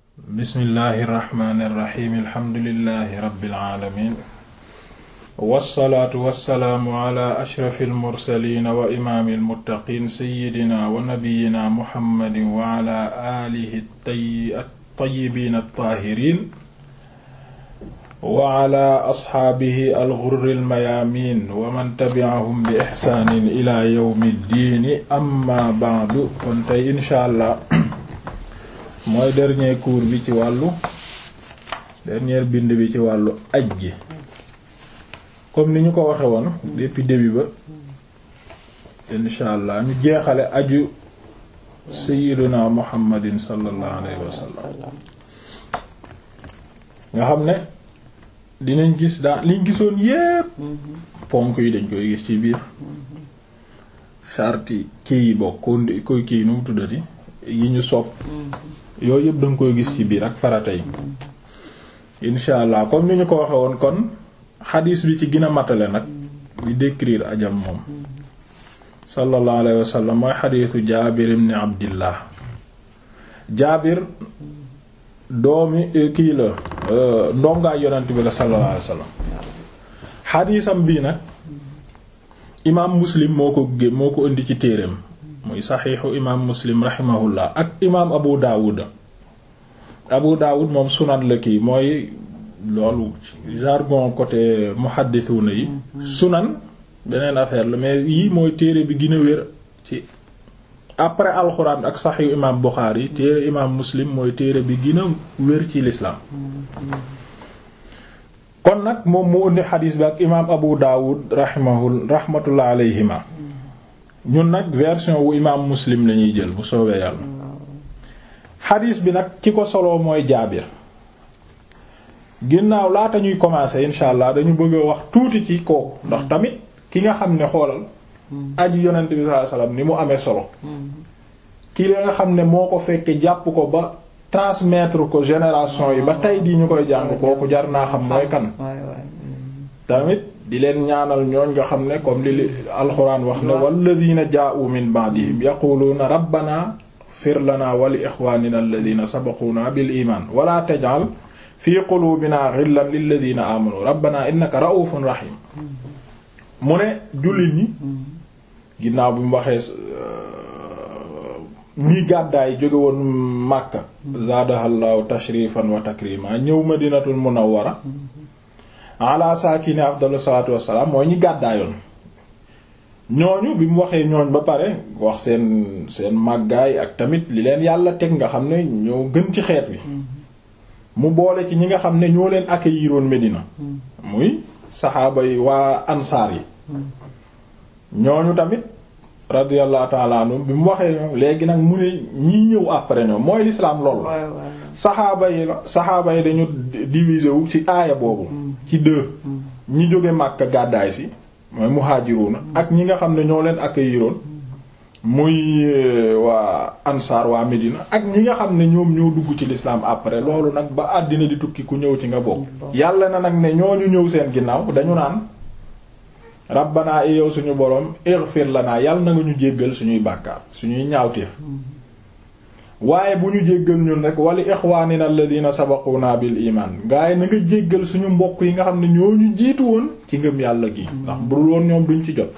bismillahi irrahmani irrahim alhamdulilahi rabbil alamin wassalaatu wassalaamu ala ashrafi almursalina wa imaami almuttaqin sayidina wa nabiyina muhammadin wa ala alihi altayibiin altaahiriin wa ala asxaabihi alghurri almayaamiin wa man tabi'ahum bi ixsaanin ila yawmi ddiini amma ba'du kon tey insha allah mooy dernier cours bi ci wàllu dernier bind bi ci wàllu aj gi comme ni ñu ko waxe woon depuis début ba insha allah ñu jeexale aju sayyiduna muhammadin sallallahu alayhi wa sallam nga xam ne dinañ gis daa liñ gisoon yépp ponk yi dañ koy gis ci biir charti kii yi bokk koy kii nu mu tuddati yi ñu sopp yooyu yëpp danga koy gis ci biir ak farata yi insha allah comme ni ñu ko waxe woon kon xadiis bi ci gën a matale nag di décrire ajam moom sallallahu alayhi wa sallam mooy xadiisu jaabir ibn abdillah jaabir doomi kii la ndongaay yonent bi la sallallahu alayhi wa sallam xadiisam bii nag imaam muslim moo ko gé moo ko indi ci téereem muy saxiixu imaam muslim rahimahullah ak imaam abu daawud abu daawud moom sunan la kii mooy loolu jargon côté muhaddisuna yi sunan beneen affaire la mais yii mooy téere bi gën a wér ci après alxuraan ak saxiixu imaam buxaari téere imaam muslim mooy téere bi gën a wér ci l'islam kon nag moom mu indi xadiis bi ak imaam abu daawud rahimahul rahmatullah alayhima ñun nag version wu imaam muslim lañuy jël bu soobee yàlla xadiis bi nag ki ko soloo mooy jaabir ginnaaw laata ñuy commencer insha allah dañu bëgg a wax tuuti ci kooku ndax tamit ki nga xam ne xoolal aju yonent bi sallallahu alayhi wasallam ni mu amee solo ki la nga xam ne moo ko fekke jàpp ko ba transmettre ko génération yi ba tey di ñu koy jàng kooku jar naa xam mooy kan tamit di leen ñaanal ñooñ nga xam ne comme li alxuraan wax ne walladina jaa'u min ba'dihim yaquluuna rabbana fir lana wa li ixwanina alladina sabaquna bil iman wala taj'al fi qulubina ghillan lilladina amanu rabbana innaka ra'ufun rahim mu ne jullit ñi ginnaaw bi mu waxee ñi gàddaay jóge woon Makka zaadahallahu tashrifan wa takrima ñëw madinatul munawwara ala saakini afdalu salaatu wassalaam mooy ñi gàddaayoon ñooñu bi mu waxee ñooñ ba pare wax seen seen màggaay ak tamit li leen yàlla teg nga xam ne ñoo gën ci xeet wi mu boole ci ñi nga xam ne ñoo leen accueilliroon Medina muy saxaaba yi waa ansaar yi ñooñu tamit radiyallahu ta'ala anhum bi mu waxee ñoom léegi nag mu ne ñii ñëw après ñoom mooy l'islam lool la saxaaba yi la saxaaba yi dañu diviser wu ci aaya boobu ci deux ñi jóge Makka gàddaay si mooy muhajiruna ak ñi nga xam ne ñoo leen accueilliroon muy waa ansaar waa Médina ak ñi nga xam ne ñoom ñoo dugg ci l'islam après loolu nag ba àddina di tukki ku ñëw ci nga bokk yàlla na nag ne ñooñu ñëw seen ginnaaw dañu naan rabbana i yow suñu boroom ighfir lana yàlla na nga ñu jéggal suñuy bàkkaar suñuy ñaawteef waaye bu ñu jéggal ñun rek wali ixwanina alladhina sabaquna bil iman ngaay na nga jéggal suñu mbokk yi nga xam ne ñoo ñu jiitu woon ci ngëm yàlla gi ndax bu dul woon ñoom duñ ci jot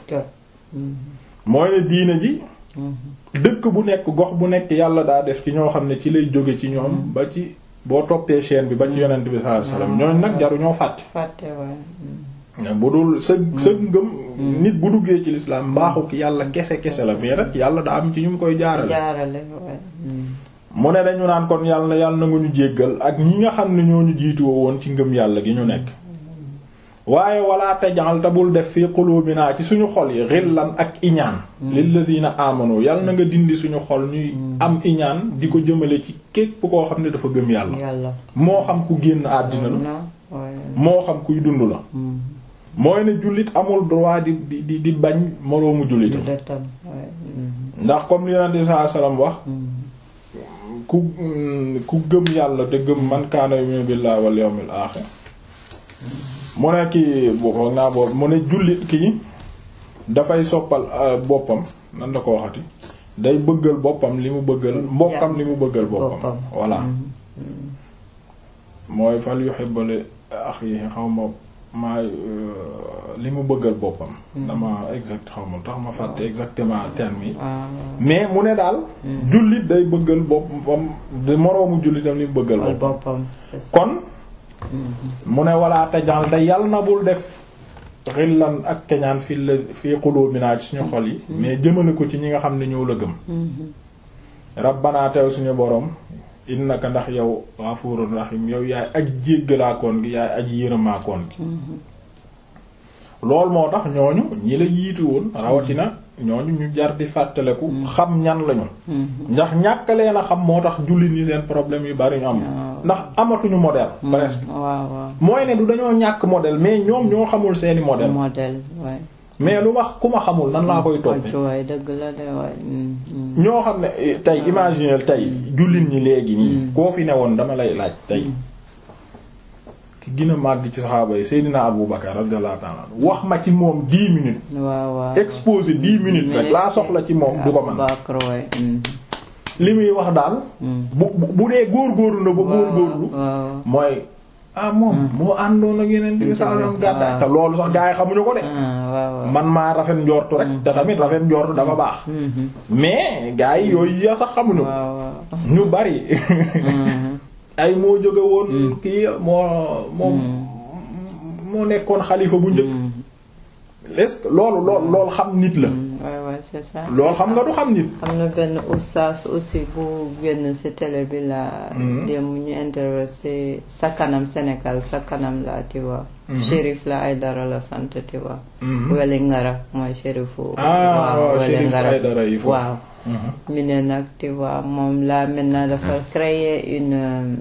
mooy ne diine ji dëkk bu nekk gox bu nekk yàlla daa def ci ñoo xam ne ci lay jóge ci ñoom ba ci boo toppee chaîne bi ba ci yonent bi sallallahu alayhi wasallam ñooñ nag jaru ñoo fàtte bu dul sa sa ngëm nit bu duggee ci lislaam mbaaxu ki yàlla kese kese la mais rek yàlla daa am ci ñu mu koy jaarale mu ne dañu naan kon yàlla na yàlla na nga ñu jéggal ak ñi nga xam ne ñoo ñu jiitu woon ci ngëm yàlla gi ñu nekk waaye wala tajal te bul def fi qulubina ci suñu xol yi ghillan ak iñaan lilladina amanu yàlla na nga dindi suñu xol ñuy am iñaan di ko jëmale ci képp koo xam ne dafa gëm yàlla moo xam ku génn àddina la moo xam kuy dund la mooy ne jullit amul droit di di di bañ moroomu jullitam ndax comme li yonent bi sallallahu alayhi wasallam wax ku ku gëm yàlla te gëm man kaana yu'minu billahi wal yawmil aaxir mu ne kii foog naa boobu mu ne jullit kii dafay soppal boppam nan la ko waxati day bëggal boppam li mu bëggal mbokkam li mu bëggal boppam voilà mooy fal yuhibbu li akhihi xaw ma maa li mu bëggal boppam dama exact xaw ma tax ma fàtte exactement terme yi waaw mais mu ne daal jullit day bëggal boppam di moroomu jullitam li mu bëggal wal boppam boppam c'est ça. kon mu ne wala tajal te yal na bul def xillan ak keñaan fi la fi qulubina ci suñu xol yi mais jëmale ko ci ñi nga xam ne ñoo la gëm rabbana teew suñu borom innaka ndax yow ghafurur rahim yow yaay aj jéggalaakoon gi yaay aj yërëmaakoon gi loolu moo tax ñooñu ñi la yiitu woon rawatina ñooñu ñu jar di fàttaleku xam ñan lañu ndax ñàkkalee na xam moo tax jullit ñi seen problème yu bari ñu am ndax amatuñu modèle presque waaw waaw mooy ne du dañoo ñàkk modèle mais ñoom ñoo xamul seeni modèle modèle waay mais lu wax ku ma xamul nan laa koy toppee wàccu waay dëgg la de waay mm, mm. ñoo xam ne eh, tey imaginer tey jullit ñi léegi nii koo fi ne woon dama lay laaj tey ki gën a màgg ci saxaaba yi Seydina Abu Bakar radiyallahu ta'ala anhu wax ma ci moom dix minutes waaw waaw exposé dix minutes rek laa soxla ci moom du ko mën Bakar waay mm, li muy wax daal mm. bu bu- bu dee góorgóorlu na ba góorgóorlu waaw mooy ah moom moo àndoon ak yeneen di sa am gàddaay te loolu sax gaa yi xamuñu ko de ah waaw waaw man maa rafet njortu rek te tamit rafet njortu dafa baax Mhm. mais gaa yi yooyu ya sax xamuñu ko waaw waaw ñu bari Mhm. ay moo jóge woon kii moo moom moo nekkoon xalifa bu njëkk est-ce que loolu lool lool xam nit la Mm, waay waay c'est ça lool xam nga du xam nit am na benn oustaz aussi bu génn ci télé bi la démb ñu intéressé sa kanam Sénégal sa kanam la tu vois Chérif la ay dara la sant tu vois wele ngara mooy chérifu ah waaw Chérif Aïdara yi foofu waaw mi ne nag tu vois moom là maintenant dafa créer une euh,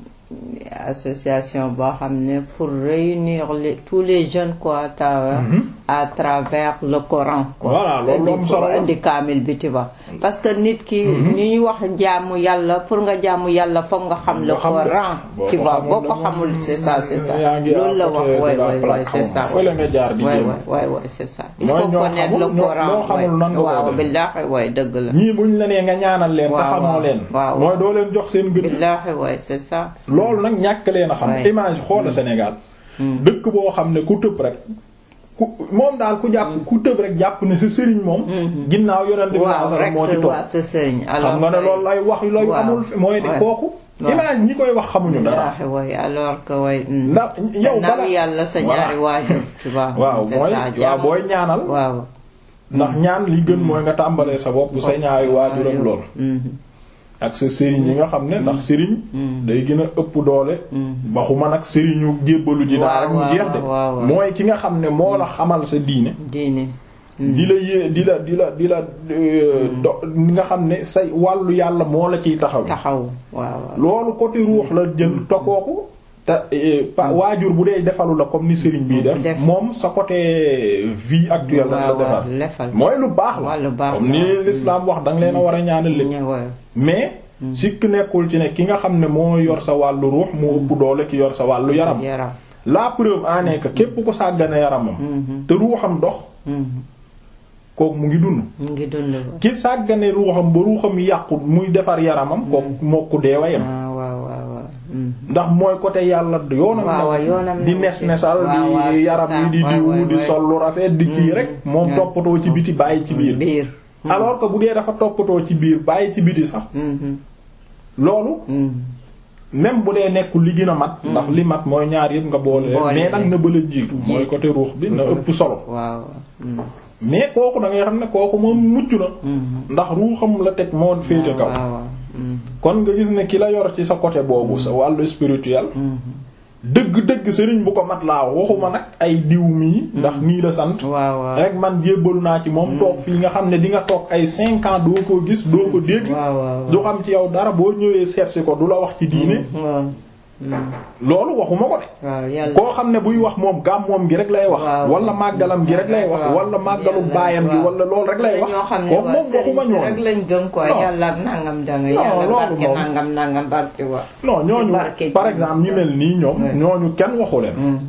association boo xam ne pour réunir les tous les jeunes quoi ta à travers le Coran quoi Voilà, loolu indi am solo la. indi kaamil bi tu vois parce que nit ki ni ñuy wax jaamu yàlla pour nga jaamu yàlla foog nga xam le Nga xam le- Coran boo tu ko vois xamul boo ko da moom xamul c'est ça c'est ça yaa ngi à loolu la côté wax de waay la waay waay c'est plateforme. ça Fële nga jaar di waay génn. waay waay waay c'est ça il Mooy faut ñoo connaître xamul, le ñoo- Coran ñoo xamul nan nga koy waaw def. billaahi waay dëgg la ñii buñ la nee nga ñaanal leen te Waaw, xamoo waaw. leen Waaw, mooy waaw. doo leen jox seen gëdd billaahi waay c'est ça loolu nag ñàkk leen a xam Ouais. image xoola Sénégal dëkk boo xam ne ku tëb rek ku moom daal ku jàpp ku tëb rek jàpp ne sa sëriñ moom ginnaaw yonent bi waaw sallallahu alayhi rek wasallam moo ci sa toog waa sa sëriñ alors xam nga ne que- loolu ay wax lay waaw. amul fi- mooy de Ouais. kooku Ouais. image ñi koy wax xamuñu dara billaahi waay alors que waay mm. ndax yow te naw bala yàlla sa Voilà. ñaari waajur tu vois waaw c'est mooy ça, waaw jaamu- booy ñaanal waaw ndax ñaan li gën mooy nga tàmbalee sa bopp sa ñaari waajur ak lool Mhm. ak sa sëriñ yi nga xam ne ndax sëriñ day gën a ëpp doole waxuma nag sëriñu jébbalu ji daa rek mu waaw, jeex de waaw, waaw. mooy ki nga xam ne moo la xamal sa diine diine di la yée di la di la di la euh, do nga xam ne say wàllu yàlla moo la ciy taxaw taxaw waaw waaw loolu côté ruux la jël tokooku te eh, pa waajur bu dee defalu la comme ni sëriñ bii def Def. moom sa côté vie actuelle la waaw waaw defar lefal mooy lu baax waaw, la lu baax comme la. ni l'islam wax danga leen a war a ñaanal lépp ñëwee mais sikk nekkul ci ne ki nga xam ne moo yor sa wàllu ruux moo ëpp doole ki yor sa wàllu yaram yaram la preuve en est que képp ko sàggane yaramam te ruuxam dox kooku mu ngi dund mu ngi dund ko ki sàggane ruuxam ba ruuxam yàqu muy defar yaramam kooku moo ko deewa yam ah waaw waaw waaw mm. ndax mooy côté yàlla yoonam waaw waaw yoonam di ne nes aussi. nesal waaw waaw, di c'est yaram ça. yi di waay, diwu waay, di waay. sol lu rafet di kii rek moom Ouais. toppatoo ci biti bàyyi ci biir biir alors que bu dee dafa toppatoo ci biir bàyyi ci biti sax Mhm. loolu Mhm. même bu dee nekkul li gën a mat ndax li mat mooy ñaar yëpp nga boole Boole mais nag leen. na bëla jiitu mooy côté ruux bi na ëpp solo waaw waaw mm. mais kooku da ngay xam ne kooku moom mucc na Mhm. ndax ruuxam la teg moo féete kaw waaw waaw mm. kon nga gis ne ki la yor ci sa côté boobu sa wàllu spirituel dëgg-dëgg sëriñ bu ko mat laa waxuma nag ay diw mii ndax nii la sant waaw waaw rek man jébbalu naa ci moom toog fii nga xam ne di nga toog ay cinq ans doo ko gis doo ko dégg waaw waaw du xam ci yow dara boo ñëwee seetsi ko du la wax ci diine waaw loolu waxuma ko de waaw yàlla koo xam ne buy wax moom gàmmoom gi rek lay wax waaw. wala màggalam gi rek lay wax waaw. wala màggalu Yàlla, baayam gi waaw. wala loolu rek lay wax ñoo xam ne kooku waa moom sëriñ waxuma si rek ñoom lañ gëm quoi Non. yàlla ak nangam danga Non, yàlla loolu barke moom. nangam nangam barke wa non ñooñu barke par ci exemple ñu Islam. mel nii ñoom Ouais. ñooñu kenn waxu leen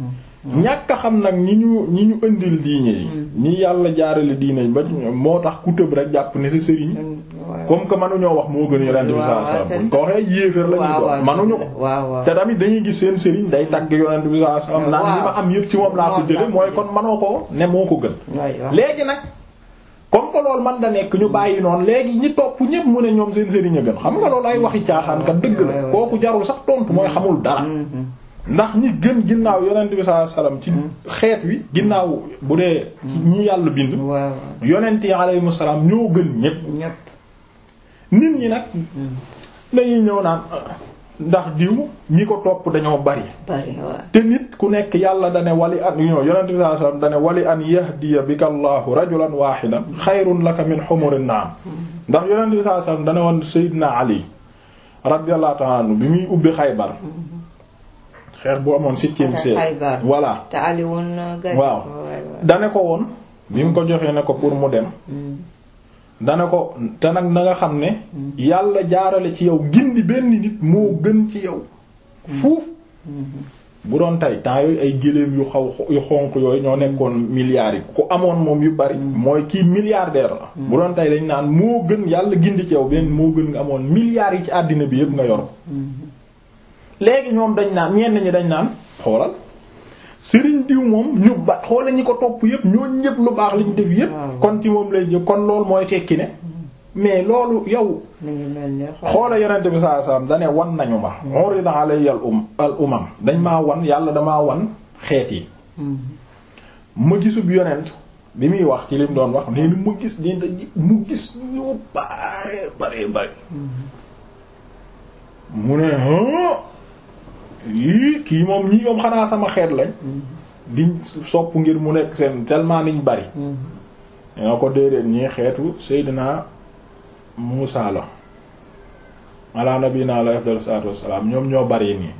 ñàkk a xam nag ñi ñu ñi ñu indil diine yi ñi yàlla jaarale diine yi ba moo tax ku tëb rek jàpp ne sa sëriñ comme que mënuñoo wax moo gën yonent bi sallallahu alayhi wasallam buñ ko waxee yéeféer lañu ko mënuñu ko te tamit dañuy gis seen sëriñ day tagg yonent bi sallallahu alayhi wasallam naan li ma am yëpp ci moom laa ko jële mooy kon mënoo ko ne moo ko gën léegi nag comme que loolu man da nekk ñu bàyyi noonu léegi ñi topp ñépp mu ne ñoom seen sëriñ a gën xam nga loolu ay waxi caaxaan kat dëgg la kooku jarul sax tontu mooy xamul dara ndax ñi gën ginnaaw yonent bi sallallahu alayhi wasallam ci xeet wi ginnaaw bu dee ci ñi yàlla bind yonent yi alayhimu salaam ñoo gën ñépp nit ñi nag dañuy ñëw naan ndax diw ñi ko topp dañoo bari te nit ku nekk yàlla dane wali an ñoo yonent bi sallallahu alayhi wasallam dane wali an yahdiya bika allahu rajulan wahidan xayrun laka min humurin na'am ndax yonent bi sallallahu alayhi wasallam dane woon sayyidina ali radiyallahu ta'ala anhu bi muy ubbi xaybar xeex bu amoon septième siècle voilà te ali woon waaw dane ko woon bi mu ko joxee ne ko pour mu dem dana ko te nag na nga xam ne yàlla jaarale ci yow gindi benn nit moo gën ci yow fuuf bu doon tey temps yooyu ay géléem yu xaw yu xonq yooyu ñoo nekkoon milliards yi ku amoon moom yu bari mooy kii milliardaire la bu doon tey dañ naan moo gën yàlla gindi ci yow benn moo gën nga amoon milliards yi ci àddina bi yëpp nga yor ko léegi ñoom dañ naan ñenn ñi dañ naan xoolal sëriñ diw moom ñu ba xoola ñi ko topp yëpp ñoo ñëpp lu baax liñ def yëpp kon ci moom lay jël kon loolu mooy tekki ne mais loolu yow xoola yonente bi sallallahu alayhi wasallam dane wan nañu ma urida alayya al um al umam dañ maa wan yàlla damaa wan xeet yi ma gisub yonent bi muy wax ci lim doon wax nee na mu gis ni mu gis ñu bare bare bare mu ne yii kii moom ñi moom xanaa sama xeet lañ diñ sopp ngir mu nekk seen tellement niñ bari ñoo ko déedéet ñii xeetu Seydina Muusa la ala nabina la afdal salaatu wassalaam ñoom ñoo bari nii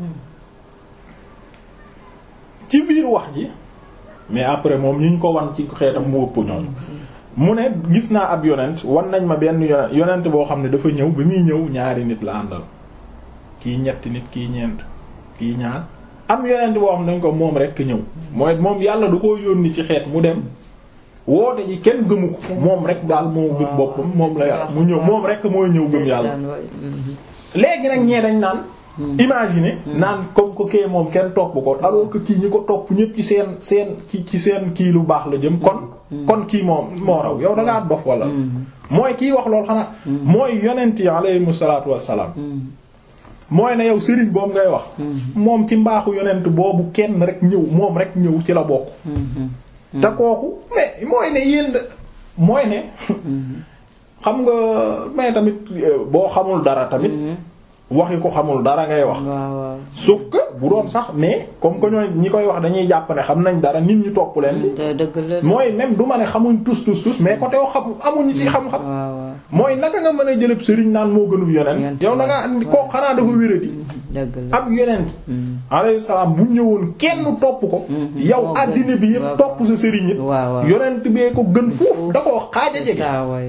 ci biir wax ji mais après moom ñu ko wan ci xeetam mu ëpp ñoom mu ne gis naa ab yonent wan nañ ma benn yonent yonent boo xam ne dafa ñëw bi muy ñëw ñaari nit la àndal kii ñetti nit kii ñeent kii ñaar am yonent boo xam nañ ko moom rek ñëw mooy moom yàlla du ko yónni ci xeet mu dem woote ji kenn gëmu ko moom rek daal moo gëm boppam moom la yàlla mu ñëw moom rek mooy ñëw gëm yàlla léegi nag ñee dañ naan imaginer naan comme que kee moom kenn topp ko alors que kii ñi ko topp ñépp ci seen seen ci ci seen kii lu baax la jëm kon kon kii moom moo raw yow da ngaa dof wala mooy kii wax loolu xanaa mooy yonent yi alayhimu salaatu wassalaam mooy ne yow sëriñ boobu ngay wax moom ci mbaaxu yonent boobu kenn rek ñëw moom rek ñëw ci la bokk te kooku mais mooy ne yéen mooy ne xam nga mais tamit boo xamul dara tamit waxi ko xamul dara ngay wax sauf que bu doon sax mais comme que ñooy ñi koy wax dañuy jàpp ne xam nañ dara nit ñi topp leen ci mooy même du ma ne xamuñ tus tus tus mais côté yoo xam amuñu ci xam-xam mooy naka nga mën a jëlëb sëriñ naan moo gënub yonent yow da ngaa andi koo xanaa dafa wéradi ab yonent alayhi salaam bu ñëwoon kenn topp ko yow àddina bi yëpp topp sa sëriñ it yonent bee ko gën foofu da koo xaaja jege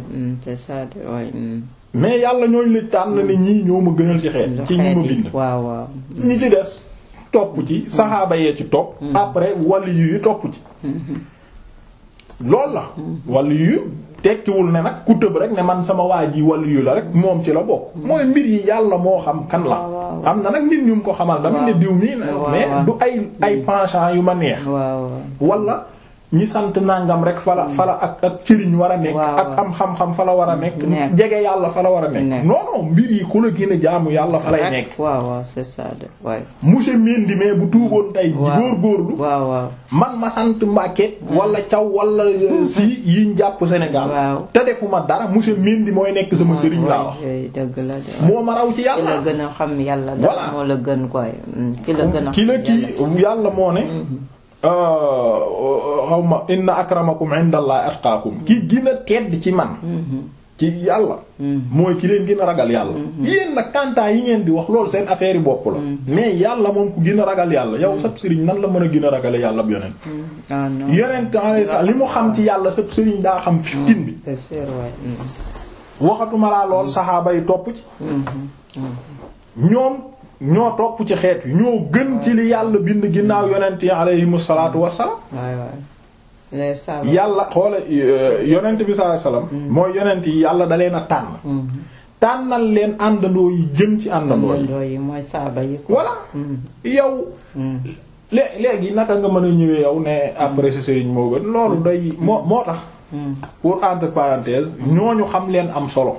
mais yàlla ñooñu la tànn ne ñii ñoo ma gënal ci xeet ci ñi ma bind ñi ci des topp ci saxaaba yee ci topp après wàllu yu topp ci loolu la wàllu yu tekkiwul ne nag ku tëb rek ne man sama waa ji wàllu yu la rek moom ci la bokk mooy mbir yi yàlla moo xam kan la am na nag nit ñu ko xamal dama ne diw mii mais du ay ay penchant yu ma neex wala ñi sant nangam rek fala fala ak ak cëriñ war a nekk ak am xam-xam fa la war a nekk jege yàlla fa la war a nekk non non mbir yi ku la gën a jaamu yàlla fa lay nekk waaw waaw c'est ça de waay monsieur Mendy mais bu tuuboon tey góor-góorlu waaw waaw man ma sant Mbàkke wala Caw wala si yiñ jàpp Sénégal te defuma dara monsieur Mendy mooy nekk sama sëriñ laa wax dëgg la de moo ma raw ci yàlla ki la gën a xam yàlla da moo la gën koy ki la gën a ki la kii yàlla moo ne xaw ma inna akramakum indallahi atqaakum ki gën a tedd ci man ci yàlla mooy ki leen gën a ragal yàlla yéen nag kantaa yi ngeen di wax loolu seen affaire yi bopp la mais yàlla moom ku gën a ragal yàlla yow sab sëriñ nan la mën a gën a ragale yàlla bu yonent yonent alayhi li mu xam ci yàlla sab sëriñ daa xam fifteen bi c'est sûr waxatuma laa lool saxaaba yi topp ci ñoom ñoo topp ci xeet wi ñoo gën ci li yàlla bind ginnaaw yonent yi aleyhimu salaatu wassalaam waay waay les saaba yàlla xoole yonent bi sallallahu alayhi wasallam mooy yonent yi yàlla da leen a tànn tànnal leen àndandoo yi jëm ci àndandoo yi àndandoo yi mooy saaba yi ko voilà yow lé- léegi naka nga mën a ñëwee yow ne après ce sëriñ moo gën loolu day moo moo tax pour entre parenthèses ñooñu xam leen am solo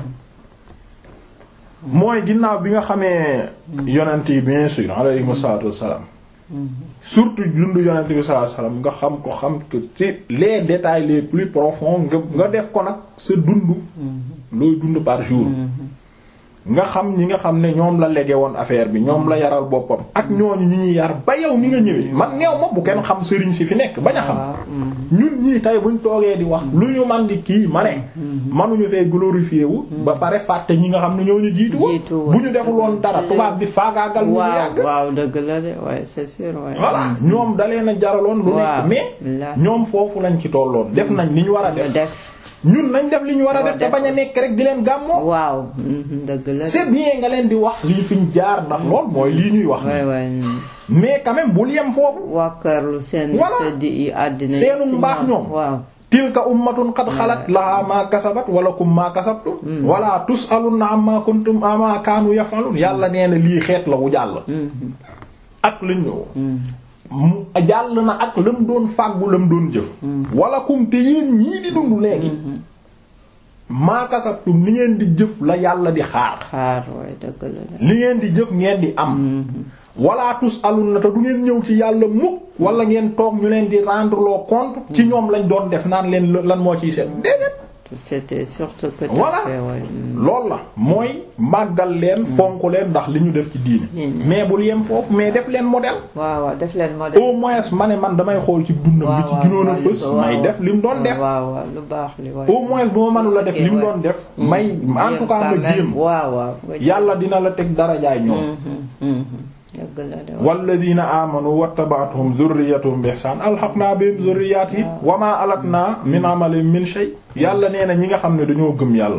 mooy ginnaaw bi nga xamee yonent yi bien sûr alayhimu salaatu wassalaam surtout dundu yonent bi sallallahu alayhi wasallam nga xam ko xam que ci les détails les plus profonds nga nga def ko nag sa dund looy dund par jour nga xam ñi nga xam ne ñoom la lege woon affaire bi ñoom la yaral boppam ak ñooñu ñi ñuy yar ba yow ni nga ñëwee man neew ma bu kenn xam sëriñ si fi nekk bañ a xam ñun ñii tey buñ toogee di wax lu ñu man di kii ma ne manuñu fee glorifier wu ba pare fàtte ñi nga xam ne ñoo ñu jiitu woon Jiitu woon. bu ñu deful woon dara tubaab bi faagaagal ñu waaw yàgg waaw dëgg la de waaye c'est sûr waaye voilà ñoom dalee na jaraloon lu Waaw. nekk mais Wallaahi. ñoom foofu lañ ci tolloon def nañ li ñu war a ñu def def ñun nañ def li ñu war a War a def te def bañ a aussi. nekk rek di leen gàmmoo waaw mhm, dëgg la de c'est bien nga leen di wax lii fi ñu jaar ndax lool mooy lii ñuy wax waay nii waay mais quand même bul yem foofu wàkkarlu seen Voilà. sedd yi àddina Seenu si mbaax ñoom. waaw tilka ummatun qad xalat laha ma kasabat wala kum ma kasabtum wala tusaluna amma kuntum amma kaanu yafalun yàlla nee na lii xeet la wu jàll ak lañ mu jàll na ak lam doon fàggu lam doon jëf wala kum te yéen ñii di dund léegi maa kasabtum li ngeen di jëf la yàlla di xaar xaar waay dëgg la de li ngeen di jëf ngeen di am wala tus alun na te du ngeen ñëw ci yàlla mukk wala ngeen toog ñu leen di rendre loo compte ci ñoom lañ doon def naan leen lan moo ciy seet déedéet c'était surtout que Voilà. defee waay mm. loolu la mooy màggal leen fonk leen ndax li ñu def ci diine Diine. mais bul yem foofu mais def leen modèle waaw waaw def leen modèle au moins ma ne man damay xool ci dundam bi ci waaw, ginoon a waaw, fës waaw, may waaw. def li mu doon def waaw waaw lu baax li waay au moins bu ma mënula def li mu doon def may en tout cas nga jéem waaw waaw nga jéem. yàlla dina la teg darajaay ñoom Mhm, mhm. dëgg la de waay. walladina amanu wattaba'tuhum dhurriyyatuhum bi ihsan alhaqna bihim dhurriyyatihim wa ma alatna min amalihim min shay yàlla nee na ñi nga xam ne dañoo gëm yàlla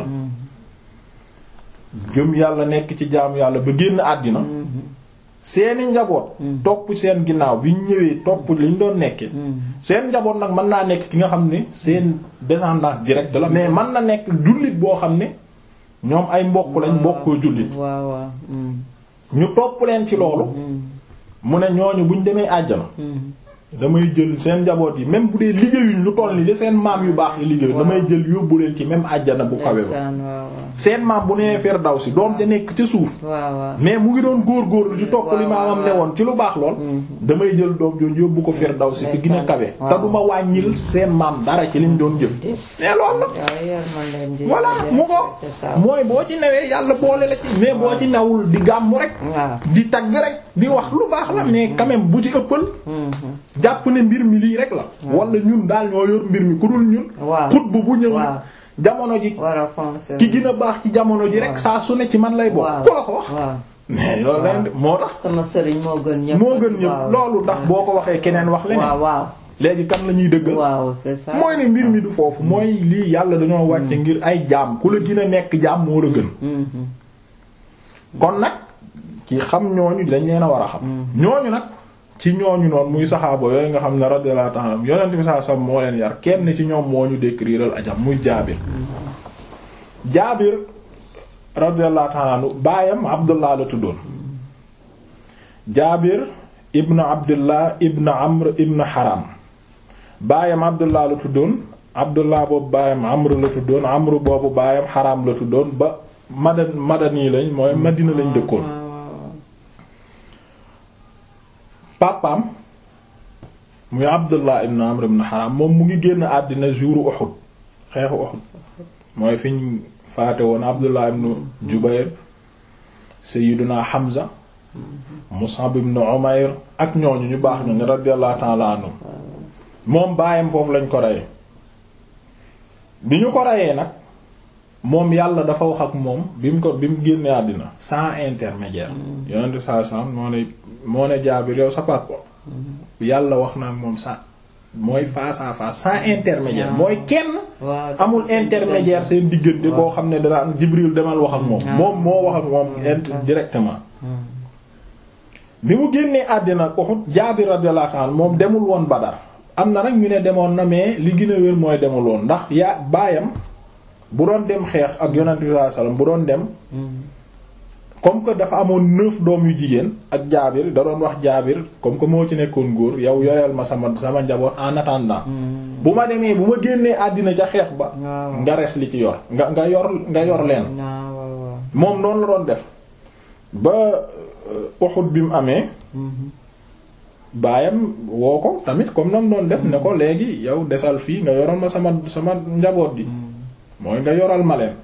gëm yàlla nekk ci jaamu yàlla ba génn àddina seeni njaboot topp seen ginnaaw bi ñu ñëwee topp li ñu doon nekkee seen njaboot nag mën naa nekk ki nga xam ne seen descendance directe la mais mën na nekk jullit boo xam ne ñoom ay mbokk lañ mbokkoo jullit waaw waaw mm, ñu topp leen ci loolu mu ne ñooñu buñ demee àjjana mm. damay jël seen njaboot yi même bu dee liggéeyuñ lu toll ni li seen maam yu baax yi liggéey damay jël yóbbu leen ci même àjjana bu kawe ba ndeysaan waaw waaw seen maam bu nee Firdawsi doom ja nekk ca suuf waaw waaw mais mu ngi doon góor-góorlu ci topp li maamam ne woon ci lu baax lool damay jël doom jooju yóbbu ko Firdawsi fi gën a kawe te duma wàññil seen maam dara ci liñ doon jëf mais loolu la waaw yar man leen di voilà mu ko c'est ça mooy boo ci newee yàlla boole la ci mais boo ci newul di gàmmu rek waaw di tagg rek di wax lu baax la mais quand même bu ci ëppal mhm. jàpp ne mbir mi lii rek la wala ñun daal ñoo yor mbir mi ku dul ñun waaw xutbu bu ñëw waaw jamono ji war a conserver ki gën a baax ci jamono ji rek saa su ne ci man lay bokk waaw ku la ko wax waaw mais loolu lay moo tax sama sëriñ moo gën ñëpp moo gën ñëpp waaw. loolu ndax boo ko waxee keneen wax leneen waaw waaw léegi kan la ñuy dëggal waaw c'est ça mooy ne mbir mi du foofu mooy lii yàlla dañoo wàcce ngir ay jaam ku la gën a nekk jaam moo la gën Mhm. kon nag ci xam ñooñu dañ leen a war a xam ñooñu nag ci ñooñu noonu muy saxaaba yooyu nga xam ne radiyallahu ta'ala anhum yonent bi saa sam moo leen yar kenn ci ñoom moo ñu décriral ajam muy jaabir jaabir radiyallahu ta'ala anhu baayam abdullah la tuddoon jaabir ibn abdullah ibn amr ibn haram baayam abdullah la tuddoon abdullah boobu baayam amr la tuddoon amr boobu baayam haram la tuddoon ba madan madani lañ mooy madina lañ dëkkoon papaam muy abdullah ibn amr ibn haram moom mu ngi génn àddina jouru Uhud xeexu Uhud mooy fi ñu faate woon abdullah ibn jubayr sayyiduna hamza mus'ab ibn umayr ak ñooñu ñu baax ñooñu radiyallahu ta'ala anhum moom baayam foofu lañ ko reyee bi ñu ko reyee nag moom yàlla dafa wax ak moom bi mu ko bi mu génnee àddina sans intermédiaire yonente saa salam moo ne moo ne Jaabir yow sa papa yàlla wax na ak moom sa mooy face à face sans intermédiaire mooy kenn waaw amul intermédiaire seen diggante koo xam ne dana Jibril demal wax ak moom moom moo wax ak moom int directement bi mu génnee àddina Uhud Jaabir radiyallahu anhu moom demul woon Badar am na nag ñu ne demoon na mais li gën a wér mooy demul woon ndax yaa baayam bu doon dem xeex ak yonent bi sallallahu alayhi wasallam bu doon dem comme que dafa amoon neuf doom yu jigéen ak Jaabir da doon wax Jaabir comme que moo ci nekkoon góor yow yoreel ma sama sama njaboot en attendant bu ma demee bu ma génnee àddina ca xeex ba nga res li ci yor nga nga yor nga yor leen moom noonu la doon def ba Uhud bi mu amee baayam woo ko tamit comme nam doon def ne ko léegi yow desal fii nga yoral ma sama sama njaboot bi mooy nga yoral ma leen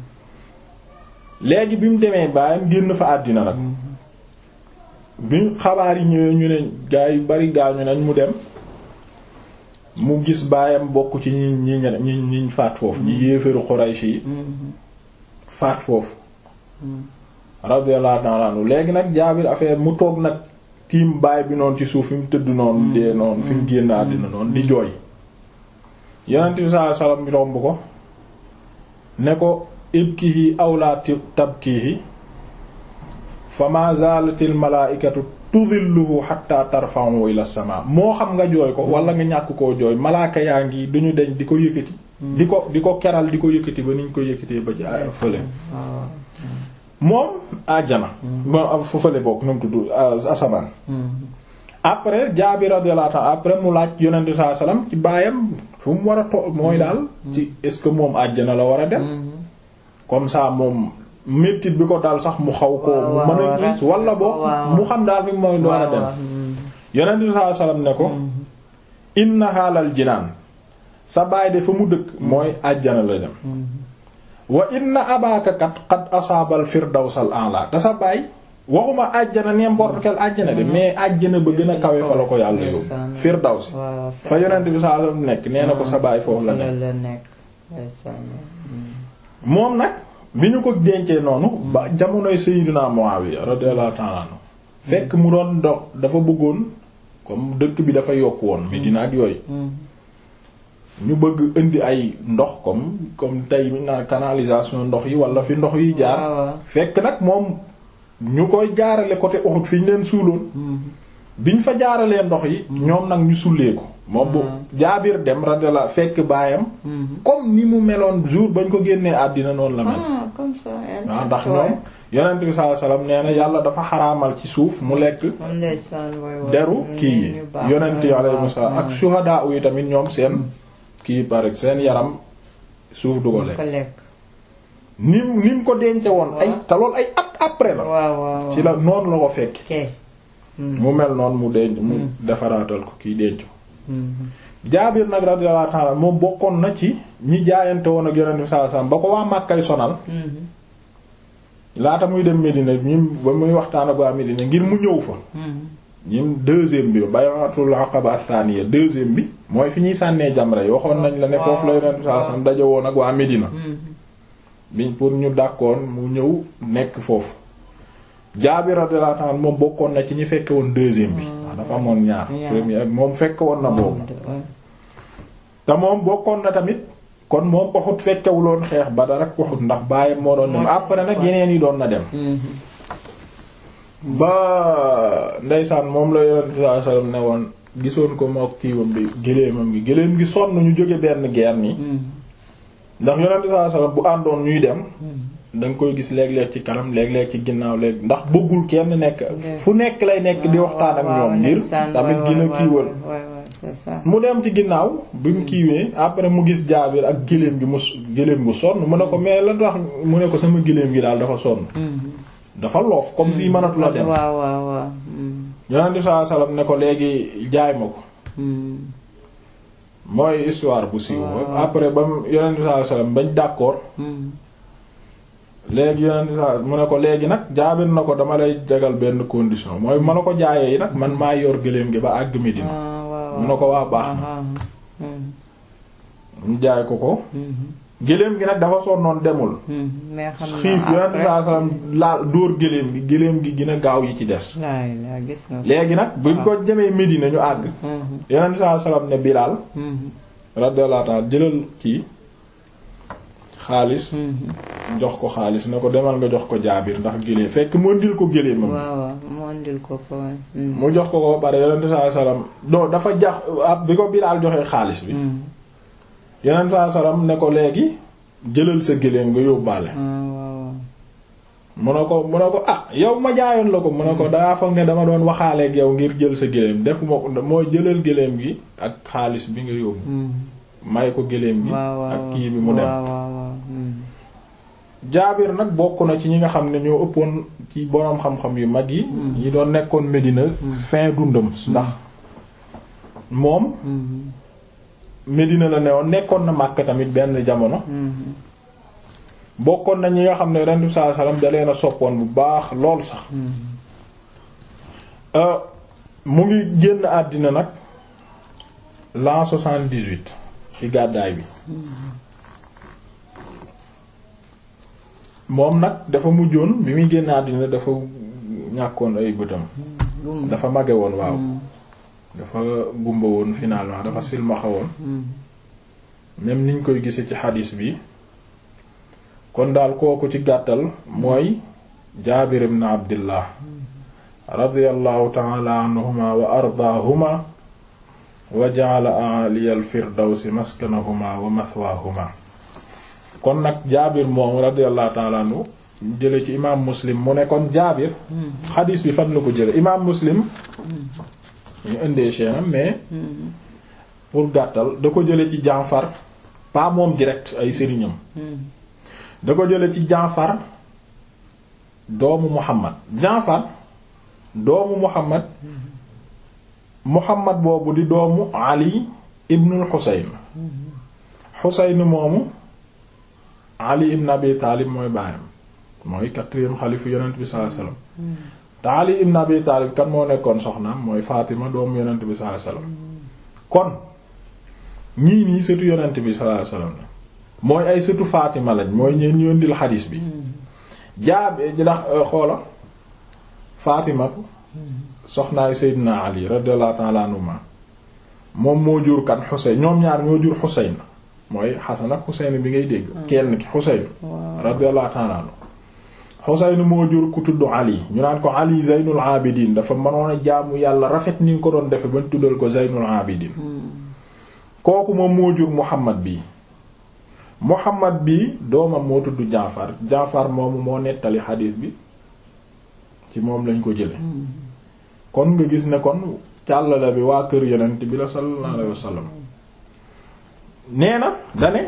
léegi bi mu demee baayam génn fa àddina nag bi xabaar yi ñëwee ñu ne gaa yu bari gaañu nañ mu dem mu gis baayam bokk ci ñi ñi ñi ñi faat foofu ñi yéeféru Quraysh yi faat foofu radiyallahu ta'ala anhu léegi nag Jaabir affaire mu toog nag tiim baay bi noonu ci suuf fi mu tëdd noonu dee noonu fi mu génn àddina noonu di jooy yonent bi sallallahu alayhi wasallam romb ko ne ko ibkihi awla tabkihi fa ma zalatil malaikatu tudilluhu hatta tarfa'u ila sama moo xam nga jooy ko wala nga ñàkk koo jooy malaaka yaa ngi duñu deñ di ko yëkkati di ko di ko keral di ko yëkkati ba niñ ko yëkkatee ba ci fële moom àjjana moom fu fële bokk nu mu tudd asamaan après Jaabir radiyallahu ta'ala après mu laaj yonent bi sallallahu alayhi wasallam ci baayam fu mu war a toog mooy daal ci est-ce que moom àjjana la war a dem comme ça moom méttit bi ko daal sax mu xaw ko mu mën a gis wala boo mu xam daal fi mooy war a dem yonent bi sallallahu alayhi wasallam ne ko inna xaalal jinaan sa baay de fa mu dëkk mooy àjjana la dem wa inna abaka kat qad asaabal firdawsal a'la te sa baay waxuma àjjana n'importe quel àjjana de mais àjjana ba gën a kawe fa la ko yàlla yóbbu firdaws fa yonent bi sallallahu alayhi wasallam nekk nee na ko sa baay foofu la nekk moom nag bi ñu ko dencee noonu ba jamonoy Sayyidina Muawiya radiyallahu ta'ala anhu fekk mu doon dox dafa bëggoon comme dëkk bi dafa yokk woon Medina ak yooyu ñu bëgg indi ay ndox comme comme tey mi na canalisation ndox yi wala fi ndox yi jaar fekk nag moom ñu koy jaarale côté Uhud fi ñu leen suuloon biñ fa jaaralee ndox yi ñoom nag ñu sullee ko moom bu jaabir dem radiyallahu fekk baayam comme ni mu meloon jour bañ ko génnee àddina noonu la mel waaw ndax ñoom yonent bi sallallahu alayhi wasallam nee na yàlla dafa xaraamal ci suuf mu lekk deru kii yi yonent yi alayhi wasallam ak shuhada yi tamit ñoom seen kii pare seen yaram suuf du ko lekk ni mu ni mu ko dence woon ay te loolu ay at après la ci la noonu la ko fekk mu mel noonu mu denc mu defaraatal ko kii denc jaabir nag radiyallahu ta'ala moom bokkoon na ci ñi jaayante woon ak yonent bi sallallahu alayhi wasallam ba ko waa Màkkay sonal laata muy dem Medina ñim ba muy waxtaan ak waa Medina ngir mu ñëw fa ñim deuxième bi bay'atul aqaba thaniya deuxième bi mooy fi ñuy sànnee jamra yi waxoon nañ la ne foofu la yonent bi sallallahu alayhi wasallam daje woon ak waa Medina biñ pour ñu dàkkoon mu ñëw nekk foofu Jaabir radiyallahu ta'ala moom bokkoon na ci ñi fekke woon deuxième bi ndax dafa amoon ñaar premier moom fekke woon na boobu te moom bokkoon na tamit kon moom Uhud fekkewuloon xeex Badar ak Uhud ndax baayam moo doon dem après nag yeneen yi doon na dem ba ndeysaan moom la Yonent sallallahu alayhi wasallam ne woon gisoon ko moo kiiwam bi géléemam gi géléem gi sonn ñu jóge benn guerre nii ndax Yonent sallallahu alayhi wasallam bu àndoon ñuy dem danga koy gis léeg-léeg ci kanam léeg-léeg ci ginnaaw léeg ndax bëggul kenn nekk fu nekk lay nekk di waxtaan ak ñoom ngir tamit gën a kiiwal mu dem ci ginnaaw bi mu kiiwee après mu gis jaabir ak géléem gi mu géléem gu sonn mu ne ko mais la tax mu ne ko sama géléem gi daal dafa sonn dafa loof comme si mënatu la dem waaw waaw waaw yonent bi sallallahu alayhi wasallam ne ko léegi jaay ma ko mooy histoire bu siiw après ba mu yonent bi sallallahu alayhi wasallam bañ d'accord léegi yonent mu ne ko léegi nag jaabir na ko dama lay jagal benn condition mooy ma la ko jaayee nag man maa yor gëléem gi ba àgg Medina mu ne ko waa baax na mu jaay ko ko gëléem gi nag dafa sonnoon demul xiif yonent bi sallam laal dóor gëléem gi gëléem gi gën a gaaw yi ci des léegi nag buñ ko demee Medina ñu àgg yonent bi sallam ne Bilaal radiyallahu ta'ala jëlal kii xaalis jox ko xaalis ne ko demal nga jox ko jaabir ndax géléem fekk mu ndil ko géléemam mu andil ko ko mu jox ko ko bare yonent sallallahu alayhi wasallam do dafa jax ab bi ko Bilaal joxee xaalis bi yonent sallallahu alayhi wasallam ne ko léegi jëlal sa gëléem nga yóbbaale mu ne ko mu ne ko ah yow ma jaayoon la ko mu ne ko dangaa foog ne dama doon waxaaleeg yow ngir jël sa gëléem def moo mooy jëlal gëléem gi ak xaalis bi nga yóbbu may ko gëléem gi ak kii bi mu dem jaabir nag bokk na ci ñi nga xam ne ñoo ëppoon ci boroom xam-xam yu mag yi ñi doon nekkoon Medina fin dundam ndax moom Medina la newoon nekkoon na Makka tamit benn jamono bokkoon na ñi nga xam ne Yonent bi sallallahu alayhi wasallam da leen a soppoon bu baax lool sax mu ngi génn àddina nag l'an soixante-dix-huit ci gàddaay bi moom nag dafa mujjoon bi muy génn àddina dafa ñàkkoon ay bëtam dafa mage woon waaw dafa gumba woon finalement dafa silmaxa woon même niñ koy gise ci xadiis bi kon daal kooku ci gàttal mooy jaabir ibn abdillah radiyallahu ta'ala anhuma wa ardaahuma wa ja'ala a'liyal firdawsi maskanahuma wa mathwaahuma kon nag jaabir moom radiyallahu ta'ala anhu jële ci imaam muslim mu ne kon jaabir xadiis bi fan la ko jële imaam muslim ñu indee chainam mais pour gàttal da ko jële ci Jaafar pas moom direct ay sëriñam da ko jële ci Jaafar doomu Muhammad Jaafar doomu Muhammad Muhammad boobu di doomu Ali ibnul Xuseyn Xuseyn moomu Ali ibn Abi Taalib mooy baayam mooy quatrième xalifu yonent bi sallallahu alayhi wasallam te Ali ibn Abi Taalib kan moo nekkoon soxnaam mooy Fatima doomu yonent bi sallallahu alayhi wasallam kon ñii nii sëtu yonent bi sallallahu alayhi wasallam mooy ay sëtu Fatima lañ mooy ñeen yóndil xadiis bi jaabe ndax xoola Fatima soxnaay Seydina Ali radiyallahu ta'ala anhuma moom moo jur kan Xuseyn ñoom ñaar ñoo jur Xuseyn mooy Xasan ak Xuseyn bi ngay dégg kenn ki Xuseyn radiyallahu ta'ala anhu Xuseyn moo jur ku tudd Ali ñu naan ko Ali Zaynul Abidin dafa mënoon a jaamu yàlla rafet ni nga ko doon defe bañ tuddal ko Zaynul Abidin kooku moom moo jur Muhammad bi Muhammad bi doomam moo tudd Jaafar Jaafar moomu moo nettali xadiis bi ci moom lañ ko jële kon nga gis ne kon càllale bi waa kër yonent bi la sallallahu alayhi wasallam nee na dane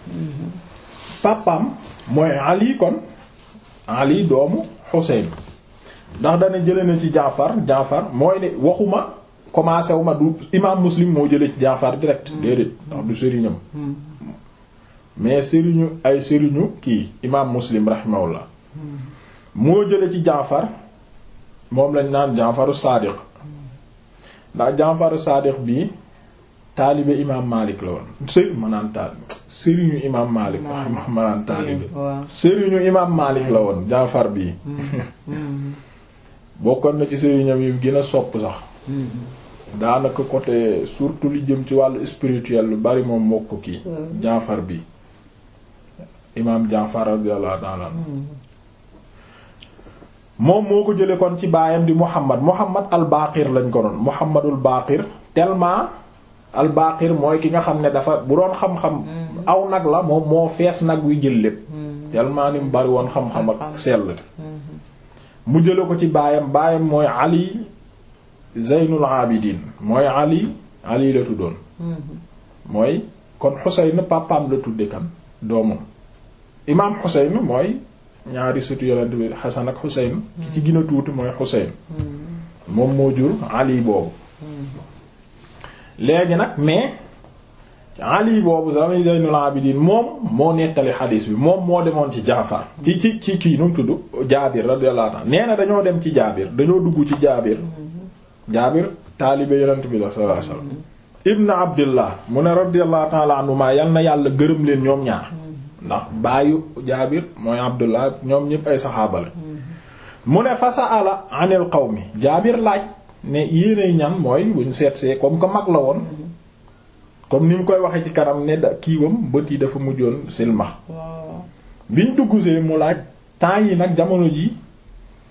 pàppam mooy Ali kon Ali doomu Xuseyn ndax dane jële na ci Jaafar Jaafar mooy ne waxuma commencé wu ma du imaam Muslim moo jële ci Jaafar direct déedéet ndax du sëriñam mais sëriñu ay sëriñu kii imaam Muslim rahimahullah moo jële ci Jaafar moom lañ naan Jaafaru Saadiq ndax Jaafaru Saadiq bii taalibe imaam Maalik la woon sëriñ ma naan taalibe sëriñu imaam Maalik ma naan taalibe sëriñu imaam Maalik la woon Jaafar bii bokkoon na ci sëriñam yi gën a sopp sax daanaka côté surtout li jëm ci wàllu spirituel lu bari moom moo ko kii Jaafar bi imaam Jaafar radiyallahu ta'ala moom moo ko jële kon ci baayam di Muhammad Muhammad al-Baqir lañ ko doon Muhammadul Baqir tellement al-Baqir mooy ki nga xam ne dafa bu doon xam-xam aw nag la moom moo fees nag wi jël lépp tellement ni mu bari woon xam-xam ak sell mu jële ko ci baayam baayam mooy Ali Zaynul Abidin mooy Ali Ali la tuddoon mooy kon Xuseyn papaam la tudde kan doomam imaam Xuseyn mooy ñaari sëtu yonent bi Xasan ak Xuseyn ki ci gën a tuuti mooy Xuseyn moom moo jur Ali boobu léegi nag mais Ali boobu sami Zaynul Abidin moom moo nettali xadiis bi moom moo demoon ci Jaafar ci ci ci kii nu mu tudd Jaabir radiyallahu anhu nee na dañoo dem ci Jaabir dañoo dugg ci Jaabir Jaabir taalibe yonent bi la sallallahu alayhi wasallam ibn Abdillah mu ne radiyallahu ta'ala anhuma yal na yàlla gërëm leen ñoom ñaar ndax baayu Jaabir mooy Abdullah ñoom ñëpp ay saxaaba la mu ne fa sa'ala anil qawmi Jaabir laaj ne yéenay ñan mooy buñ seetsee comme que mag la woon comme ni mu koy waxee ci kanam ne da kiiwam bët yi dafa mujjoon silmax biñ dugg see mu laaj temps yi nag jamono ji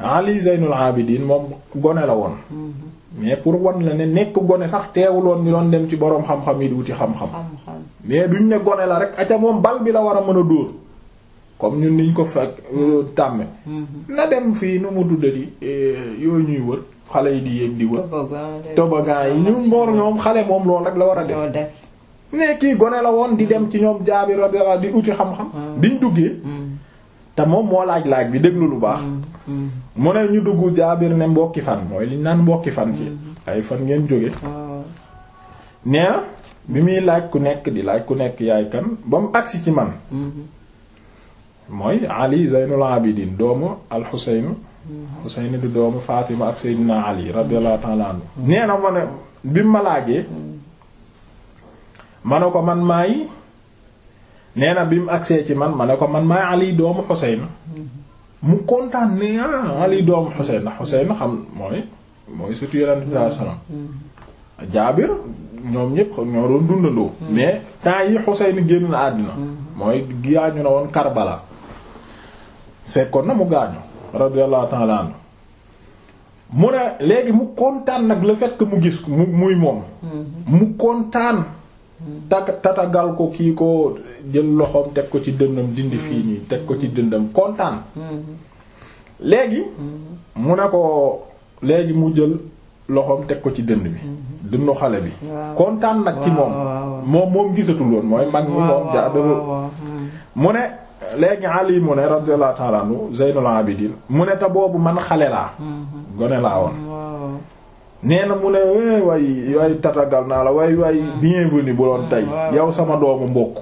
Ali Zaynul Abidin moom gone la woon mais pour wan la ne nekk gone sax teewuloon ñu doon dem ci boroom xam-xam yi di wuti xam-xam xam-xam mais duñ ne gone la rek aca moom bal bi la war a mën a dóor comme ñun niñ ko fekk tàmme na dem fii nu mu tuddati yooyu ñuy wër xale yi di yéeg di wër tobagan yi ñu mboor ñoom xale moom loolu rek la war a def ñoo def mais kii gone la woon di dem ci ñoom Jaabir radiyallahu di uti xam-xam biñ duggee te moom moo laaj laaj bi déglu lu baax mu ne ñu dugg Jaabir ne mbokki fan mooy liñ naan mbokki fan ci ay fan ngeen jóge waaw nee na bi muy laaj ku nekk di laaj ku nekk yaay kan ba mu agsi ci man mooy Ali Zaynul Abidin doomu al Xuseyn Xuseyn di doomu Fatima ak Seydina Ali radiyallahu ta'ala anhu nee na ma ne bi mu ma laajee ma ne ko man maay nee na bi mu agsee ci man ma ne ko man maay Ali doomu Xuseyn mu kontaan ne ah Ali doomu Xuseyn Xuseyn xam mooy mooy surtout Yonent bi sallallahu alayhi wasallam Jaabir ñoom ñëpp ñoo doon dundandoo. mais temps yi Xuseyn génn na àddina. mooy gaañu na woon Karbala. fekkoon na mu gaañu. radiyallahu ta'ala anhu mu ne léegi mu kontaan nag le fait que mu gis mu muy moom. mu kontaan. tak tatagal ko kii ko jël loxoom teg ko ci dëndam dindi fii nii teg ko ci dëndam kontaan. léegi. mu ne ko léegi mu jël loxoom teg ko ci dënd bi. dëndu xale bi. kontaan nag ci moom. moom moom gisatul woon mooy mag mi moom ja dafa mu ne léegi Ali mu ne radiyallahu ta'ala anhu Zaynul Abidin mu ne te boobu man xale laa. gone laa woon. nee na mu ne way way tatagal naa la way way bienvenue bu doon tey yow sama doomu mbokk.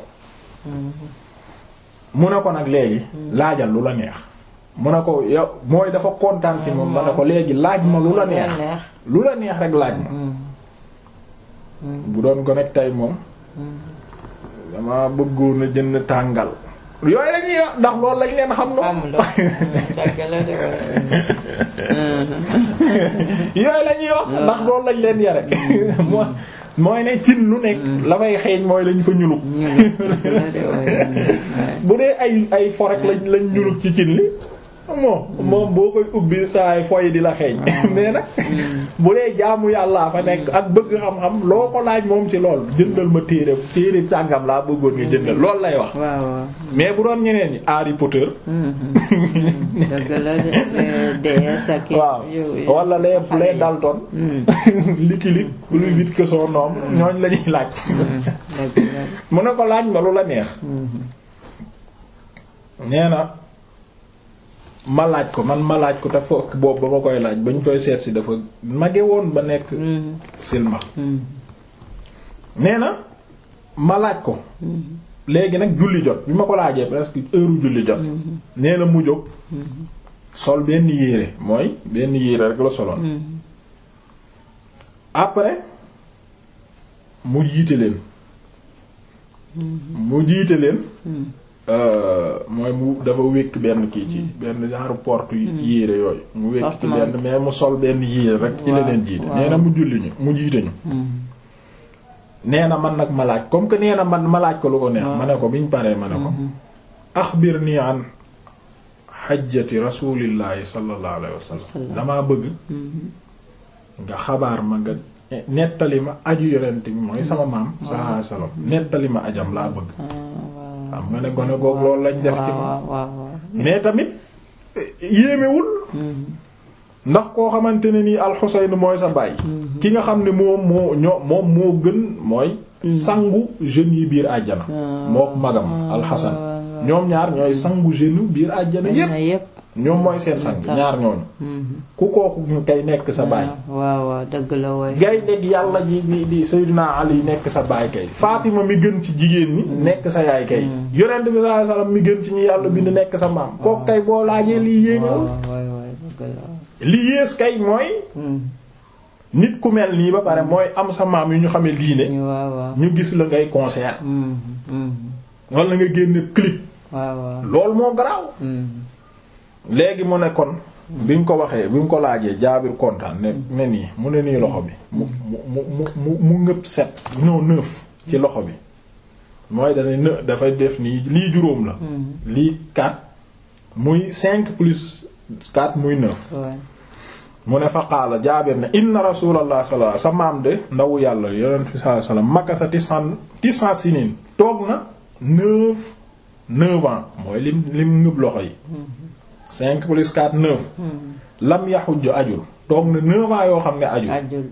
mu ne ko nag léegi. laajal lu la neex. mu ne ko yow mooy dafa kontaan ci moom ma ne ko léegi laaj ma lu la neex. lu la neex rek laaj ma. bu doon ko nekk tey moom. dama bëggoon a jënd tàngal. yooyu lañuy wax ndax loolu lañ leen xam no yooyu lañuy wax ndax loolu lañ leen yare mooy mooy ne cin lu nekk la fay xeeñ mooy lañ fa ñuluk bu dee ay ay forek lañ lañ ñuluk ci cin li moom moom boo koy ubbi saay foy di la xeeñ mais nag bu dee jaamu yàllaa fa nekk ak bëgg xam-xam loo ko laaj moom ci lool jëndal ma téere téere sàngam laa bëggoon nga jëndal loolu lay wax mais bu doon ñeneen ñi Harry Potter dëgg la DS ak waaw wala les les Dalton Lucky Luke plus vite que son nom ñooñ la ñuy laaj mu ne ko laaj ma lu la neex nee na ma laaj ko man ma laaj ko te fokk boobu ba ma koy laaj bañ koy seet si dafa mage woon ba nekk silma nee na ma laaj ko léegi nag julli jot bi ma ko laajee presque heure julli jot nee na mu jóg sol benn yéere mooy benn yéere rek la soloon après mu jiite leen mu jiite leen mooy mu dafa wékk benn kii ci benn genre porte yéere yooyu mu wékk ci benn mais mu sol benn yéere rek ci la leen jiite nee na mu julli ñu mu jiite ñu nee na man nag ma laaj comme que nee na man ma laaj ko lu ko neex ma ne ko biñ paree ma ne ko axbirni an xajjati rasulillahi sallallahu alayhi wasallam damaa bëgg nga xabaar ma nga nettali ma aju yonent bi mooy sama maam sallallahu alayhi wasallam nettali ma ajam laa bëgg xam nga ne gone goog loolu lañ def ci ma mais tamit yéemewul ndax koo xamante ne nii alxuseyn mooy sa baay ki nga xam ne moom moo ñoo moom moo gën mooy sangu jeunes yi biir àjjana mook magam alxasan ñoom ñaar ñooy sangu jeunes biir àjjana yépp ñoom mooy seen sang ñaar ñooñu ku kooku kay nekk sa baay waaw waaw dëgg la woy gay nekk yàlla ji di di Seydina Ali nekk sa baay kay Fatima mi gën ci jigéen ñi nekk sa yaay kay yonent bi sallallahu alayhi wasallam mi gën ci ñi yàlla bind nekk sa maam kooku kay boo laajee lii yéenewul li yées kay mooy nit ku mel nii ba pare mooy am sa maam yu ñu xamee diine ñu gis la ngay concert wala nga génne clip loolu moo garaaw léegi mu ne kon bi mu ko waxee bi mu ko laajee jaabir kontaan ne ne nii mu ne nii loxo bi mu mu mu mu mu ngëp set ñoo neuf ci loxo bi mooy dana në dafay def nii lii juróom la lii quatre muy cinq plus 4 muy 9 ouais. mu ne fa qaala jaabir ne inna rasulallah sallallahu sa maam de ndawu yàlla yonent bi sallallahu alayhi wasallam makasa tisan tisan sinin toog na neuf neuf ans mooy lim lim ngëb loxo yi cinq plus quatre neuf lam yaxujju ajul toog na neuf ans yoo xam ne ajul ajul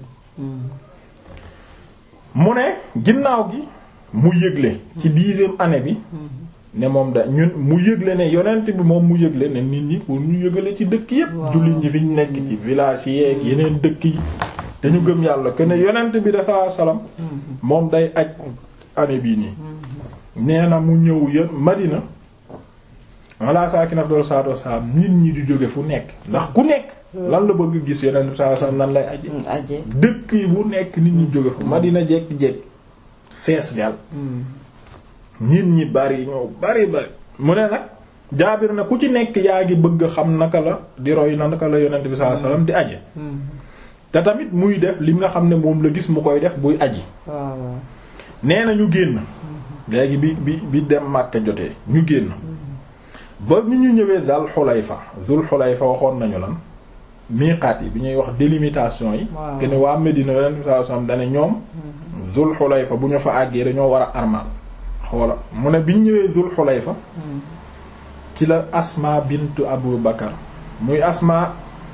mu ne ginnaaw gi mu yëgle ci dixième année bi ne moom da ñun mu yëgle ne yonent bi moom mu yëgle ne nit ñi pour ñu yëgale ci dëkk yépp Waaw. jullit ñi fi ñu nekk ci village yi yeeg yeneen dëkk yi te ñu gëm yàlla que ne yonent bi da saa salaam moom day aj année bii nii nee na mu ñëw yë Madina walla saakina afdal salaatu wassalaam nit ñi di jóge fu nekk ndax ku nekk lan la bëgg gis yonent bi saa salaam nan lay aje aje dëkk yi bu nekk nit ñi jóge fu Madina jekki-jekki fees del nit ñi bari ñoo bari bari mu ne nag jaabir na ku ci nekk yaa ngi bëgg xam naka la di roy na naka la yonent bi sallallahu alayhi wasallam di aje te tamit muy def li nga xam ne moom la gis mu koy def buy aji waaw waaw nee na ñu génn léegi bi bi bi dem Makka jotee ñu génn ba ni ñu ñëwee Dal Xulayfa Zul Xulayfa waxoon nañu lan miiqaat yi bi ñuy wax délimitation yi Waaw. que ne waa Medina yonent bi sallallahu alayhi wasallam dane ñoom Zul Xulayfa bu ñu fa àggee dañoo war a armal xoola mu ne bi ñu ñëwee Zul Xulayfa ci la Asma bintu Abu Bakar muy Asma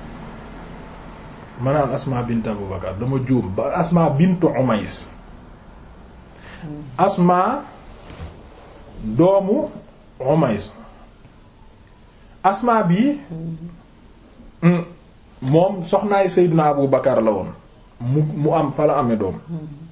manaan Asma bintu Abu Bakar dama juum ba Asma bintu Umays Asma doomu Umays Asma bi mm, moom soxnaay Seydina Abu Bakar la woon mu mu am fa la amee doom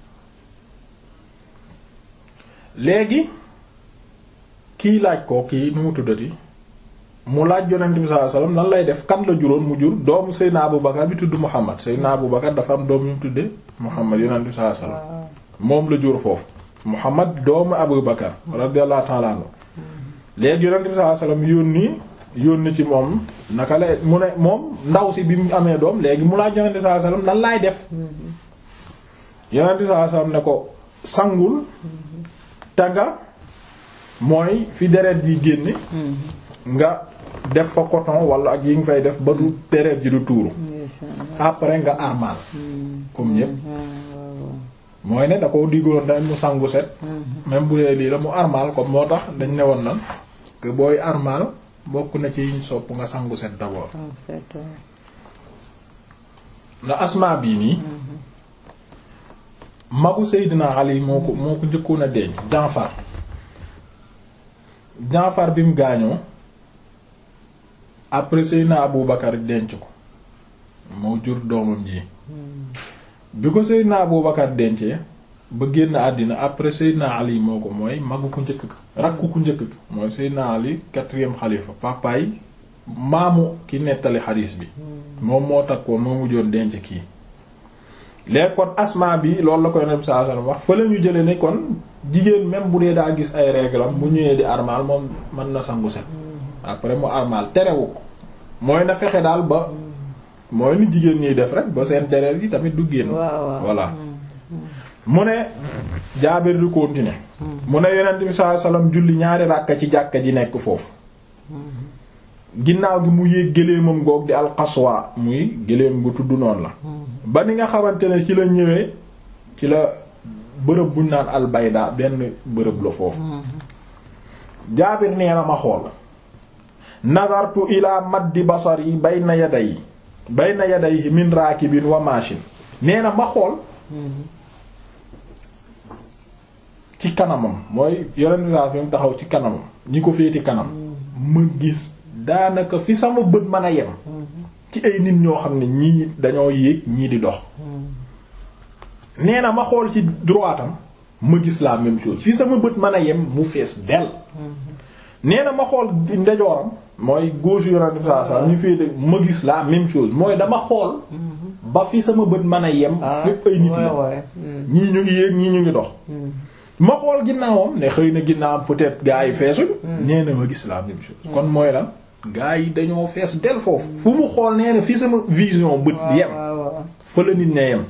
léegi kii laaj ko kii nu mu tuddati mu laaj yonent bi sallallahu alayhi wasallam nan lay def kan la juróon mu jur doomu Seydina Abu Bakar bi tudd Muhammad Seydina Abu Bakar dafa am doom yu mu tuddee Muhammad yonent bi sallallahu alayhi wasallam moom la jur foofu Muhammad doomu Abu Bakar radiyallahu ta'ala anhu léegi yonent bi sallallahu alayhi wasallam yónni yónni ci moom naka lay mu ne moom ndaw si bi mu amee doom léegi mu laaj yonent bi sallallahu alayhi wasallam nan laay def yonent bi sallallahu alayhi wasallam ne ko sangul tanga mooy fi deret yi génne nga def fa coton wala ak yi nga fay def ba du deret ji du tuuru après nga armal comme ñépp mooy ne da ko diggoon dañ mu sangu set même bu dee lii la mu armal comme moo tax dañ ne woon nan que booy armal bokk na ci yiñ sopp nga sangu set d'abord na asma bii nii magu Seydina Ali moo ko moo ko njëkkoon a denc Jaafar Jaafar bi mu gaañoo après Seydina Abu Bakar denc ko moo jur doomam ji bi ko Seydina Abu Bakar dencee ba génn àddina après Seydina Ali moo ko mooy magu ku njëkk ka rakku ku njëkk ka mooy Seydina Ali quatrième xalifa papaay maamu ki nettali xadiis bi moom moo takkoon moo mujjoon denc kii léegi kon asma bi loolu la ko yonent bi sallallahu alayhi wasallam wax fa la ñu jële ne kon jigéen même bu dee daa gis ay réglam bu ñëwee di armal moom mën na sangu set après mu armal terewu ko mooy na fexe daal ba mooy ni jigéen ñuy def rek ba seen deret yi tamit du génn voilà mu ne Jaabir du continuer mu ne yonent bi sallallahu alayhi wasallam julli ñaari ràkka ci jàkka ji nekk foofu ginnaaw gi mu yéeg géléemam goog di alxaswa muy géléem gu tudd noonu la ba ni nga xamante ne ci la ñëwee ci la bërëb buñ naan albayda benn bërëb la foofu jaabir nee na ma xool nazartu ila maddi basari bayna yaday bayna yaday min raakibin wa mashin nee na ma xool ci kanamam mooy yonent bi mu taxaw ci kanamam ñi ko féeti kanam ma gis daanaka fi sama bët mën a yem ci ay nit ñoo xam ne ñii dañoo yéeg ñii di dox nee na ma xool ci droitam ma gis la même chose fi sama bët mën a yem mu fees dell nee na ma xool ndejooram mooy gauche yonent bi sallallahu alayhi wasallam ñu féete ma gis la même chose mooy dama xool ba fi sama bët mën a yem lépp ay nit la ñii ñu ngi yéeg ñii ñu ngi dox ma xool ginnaawam ne xëy na ginnaawam peut-être gaa yi feesuñ nee na ma gis la même chose kon mooy lan gaa yi dañoo fees del foofu fu mu xool nee na fi sama vision bët yem fa la nit ne yem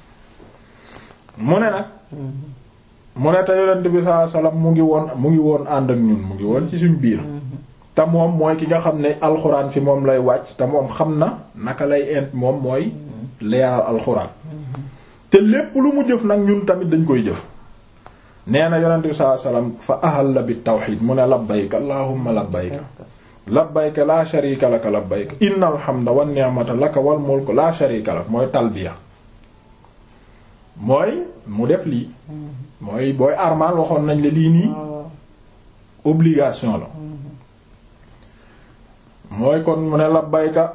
mu ne nag mu ne te yonent bi sallallahu alayhi wasallam mu ngi woon mu ngi woon ànd ak ñun mu ngi woon ci suñ biir te moom mooy ki nga xam ne alxuraan ci moom lay wàcc te moom xam na naka lay int moom mooy leeral alxuraan te lépp lu mu jëf nag ñun tamit dañ koy jëf nee na yonente bi sallallahu alayhi wasallam fa ahalla bi tawxid mu ne labbayka allahumma labbayka labbayka la sharika laka labbayka innal hamda wan ni'mata laka wal mulku la sharika lak mooy talbiya mooy mu def lii mooy booy armal waxoon nañ la lii nii obligation la mooy kon mu ne labbayka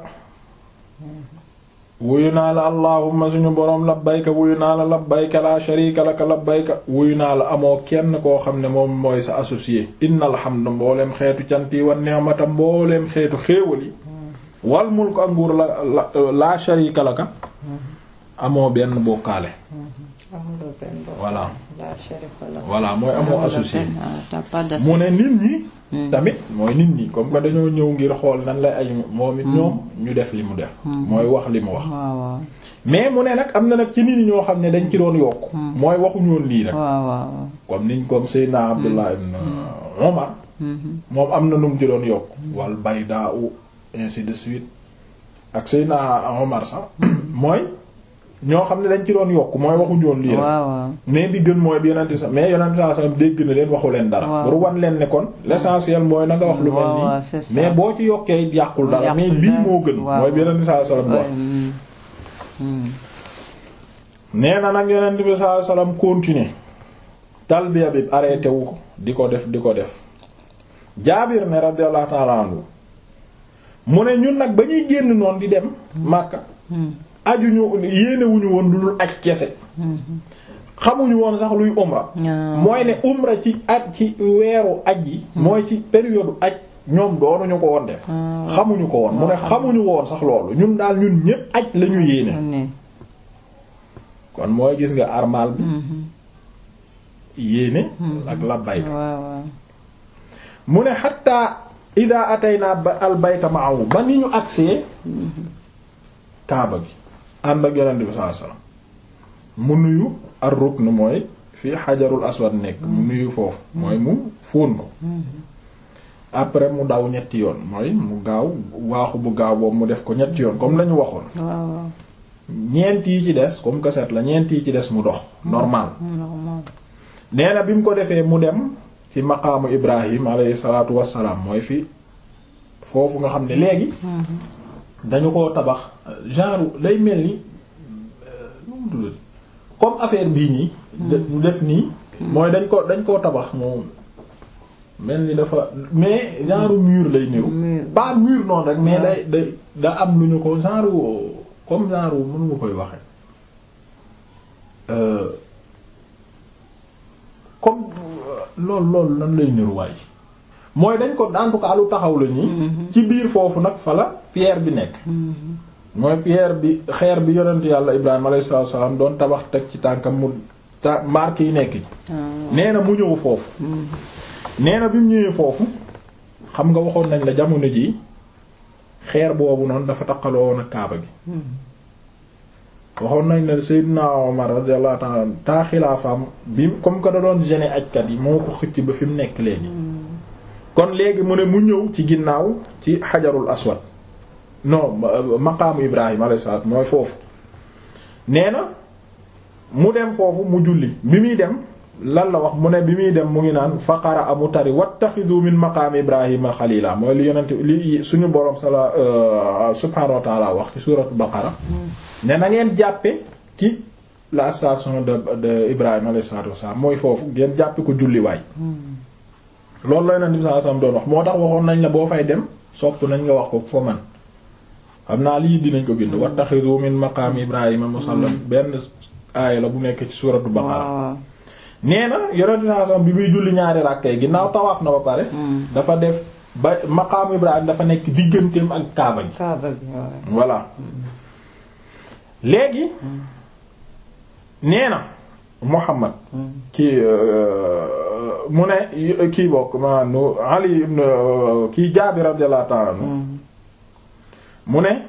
wuyu naa la allahumma suñu boroom labbayka wuyu naa la labbayka la sharika laka labbayka wuyu naa la amoo kenn koo xam ne moom mooy sa associé innal hamda mbooleem xeetu cant yi wan ni'mata mbooleem xeetu xéewal yi wal mulku ak nguur la la sharika laka amoo benn bokkaale voilà voilà mooy amoo associé mu ne nit ñi tamit mooy nit ñi comme que dañoo ñëw ngir xool nan lay ay moom it ñoom ñu def li mu def mooy wax li mu wax mais mu ne nag am na nag ci nit ñi ñoo xam ne dañ ci doon yokk mooy waxuñu woon lii rek comme niñ comme Seydina Abdullah ibn Umar moom am na nu mu ci doon yokk wal bayda u ainsi de suite ak Seydina Umar sax mooy ñoo xam ne dañ ci doon yokk mooy waxuñu woon lii rek mais bi gën mooy bi yonente sa mais yonente sa sallam dégg na leen waxu leen dara pour wan leen ne kon l'essentiel mooy na nga wax lu mel nii mais boo ci yokkee yàqul dara mais bii moo gën mooy bi yonente sa sallam wax nee na nag yonente bi sa sallam continuer talbiya bi arrêté wu ko di ko def di ko def jaabir ne radiyallahu ta'ala anhu mu ne ñun nag ba ñuy génn noonu di dem Makka ajuñu yéenewuñu woon lu dul aj kese xamuñu woon sax luy umra mooy ne umra ci aj ci weeru aj yi mooy ci période aj ñoom doonuñu ko woon def xamuñu ko woon mu ne xamuñu ko woon sax loolu ñun daal ñun ñépp aj lañu yéene kon mooy gis nga armal bi yéene ak labbayk mu ne xatta ida atayna al bayta ma'ahu ba ni ñu agsee kaaba gi ànd ak yonent bi sallallahu alayhi wasallam mu nuyu ar rukn mooy fii xajarul aswad nekk mu nuyu foofu mooy mu fóon ko après mu daw ñetti yoon mooy mu gaaw waaxu bu gaaw boobu mu def ko ñetti yoon comme lañu waxoon ñeent yi ci des comme que set la ñeent yi ci des mu dox normal nee na bi mu ko defee mu dem ci maqaamu ibrahim alayhi salaatu wassalaam mooy fi foofu nga xam ne léegi dañu ko tabax genre lay mel ni nu mu tudd comme affaire bii nii. mu def nii. mooy dañ ko dañ koo tabax moom mel ni dafa mais genre mur lay niru. pas mur noonu rek mais day day da am lu ñu ko genre comme genre mënu ma koy waxe comme loolu loolu lan lay niru waay. mooy dañ ko en tout cas lu taxaw la nii. ci biir foofu nag fa la pierre bi nekk. mooy pierre bi xeer bi yonent yàlla Ibrahima alayhi salaatu salaam doon tabax teg ci tànkam mu ta marque yi nekk ci. nee na mu ñëw foofu. nee na bi mu ñëwee foofu xam nga waxoon nañ la jamono ji xeer boobu noonu dafa taqaloo woon ak kaaba gi. waxoon nañ la Seydina Omar radiyallahu ta'ala taa xilaafaam bi comme que da doon gêner ajkat yi moo ko xëcc ba fi mu nekk léegi. kon léegi mu ne mu ñëw ci ginnaaw ci xajarul aswad non maqaamu ibrahim alayhi salaam mooy foofu nee na mu dem foofu mu julli bi muy dem lan la wax mu ne bi muy dem mu ngi naan faqara amu tari wattaxidu min maqaami ibrahima xalila mooy li yonente li suñu borom sala subhaanahu wa ta'ala wax ci suuratu baqara ne na ngeen jàppe ci la station de de ibrahima alayhi salaatu wassalaam mooy foofu ngeen jàppe ko julli waay loolu la yonent bi sallallahu alayhi wasallam doon wax moo tax waxoon nañ la boo fay dem sopp nañ nga wax ko fo man xam naa lii dinañ ko bind wattaxidu min maqaami ibrahima musalla benn aaya la bu nekk ci suuratu baqara nee na yonent bi sallallahu alayhi wasallam bi muy julli ñaari ràkkee ginnaaw tawaaf na ba pare dafa def ba maqaamu ibrahima dafa nekk digganteem ak kaaba gi voilà léegi nee na Muhammad kii mu ne kii bokk ma nu Ali ibn kii Jaabir radiyallahu ta'ala mu ne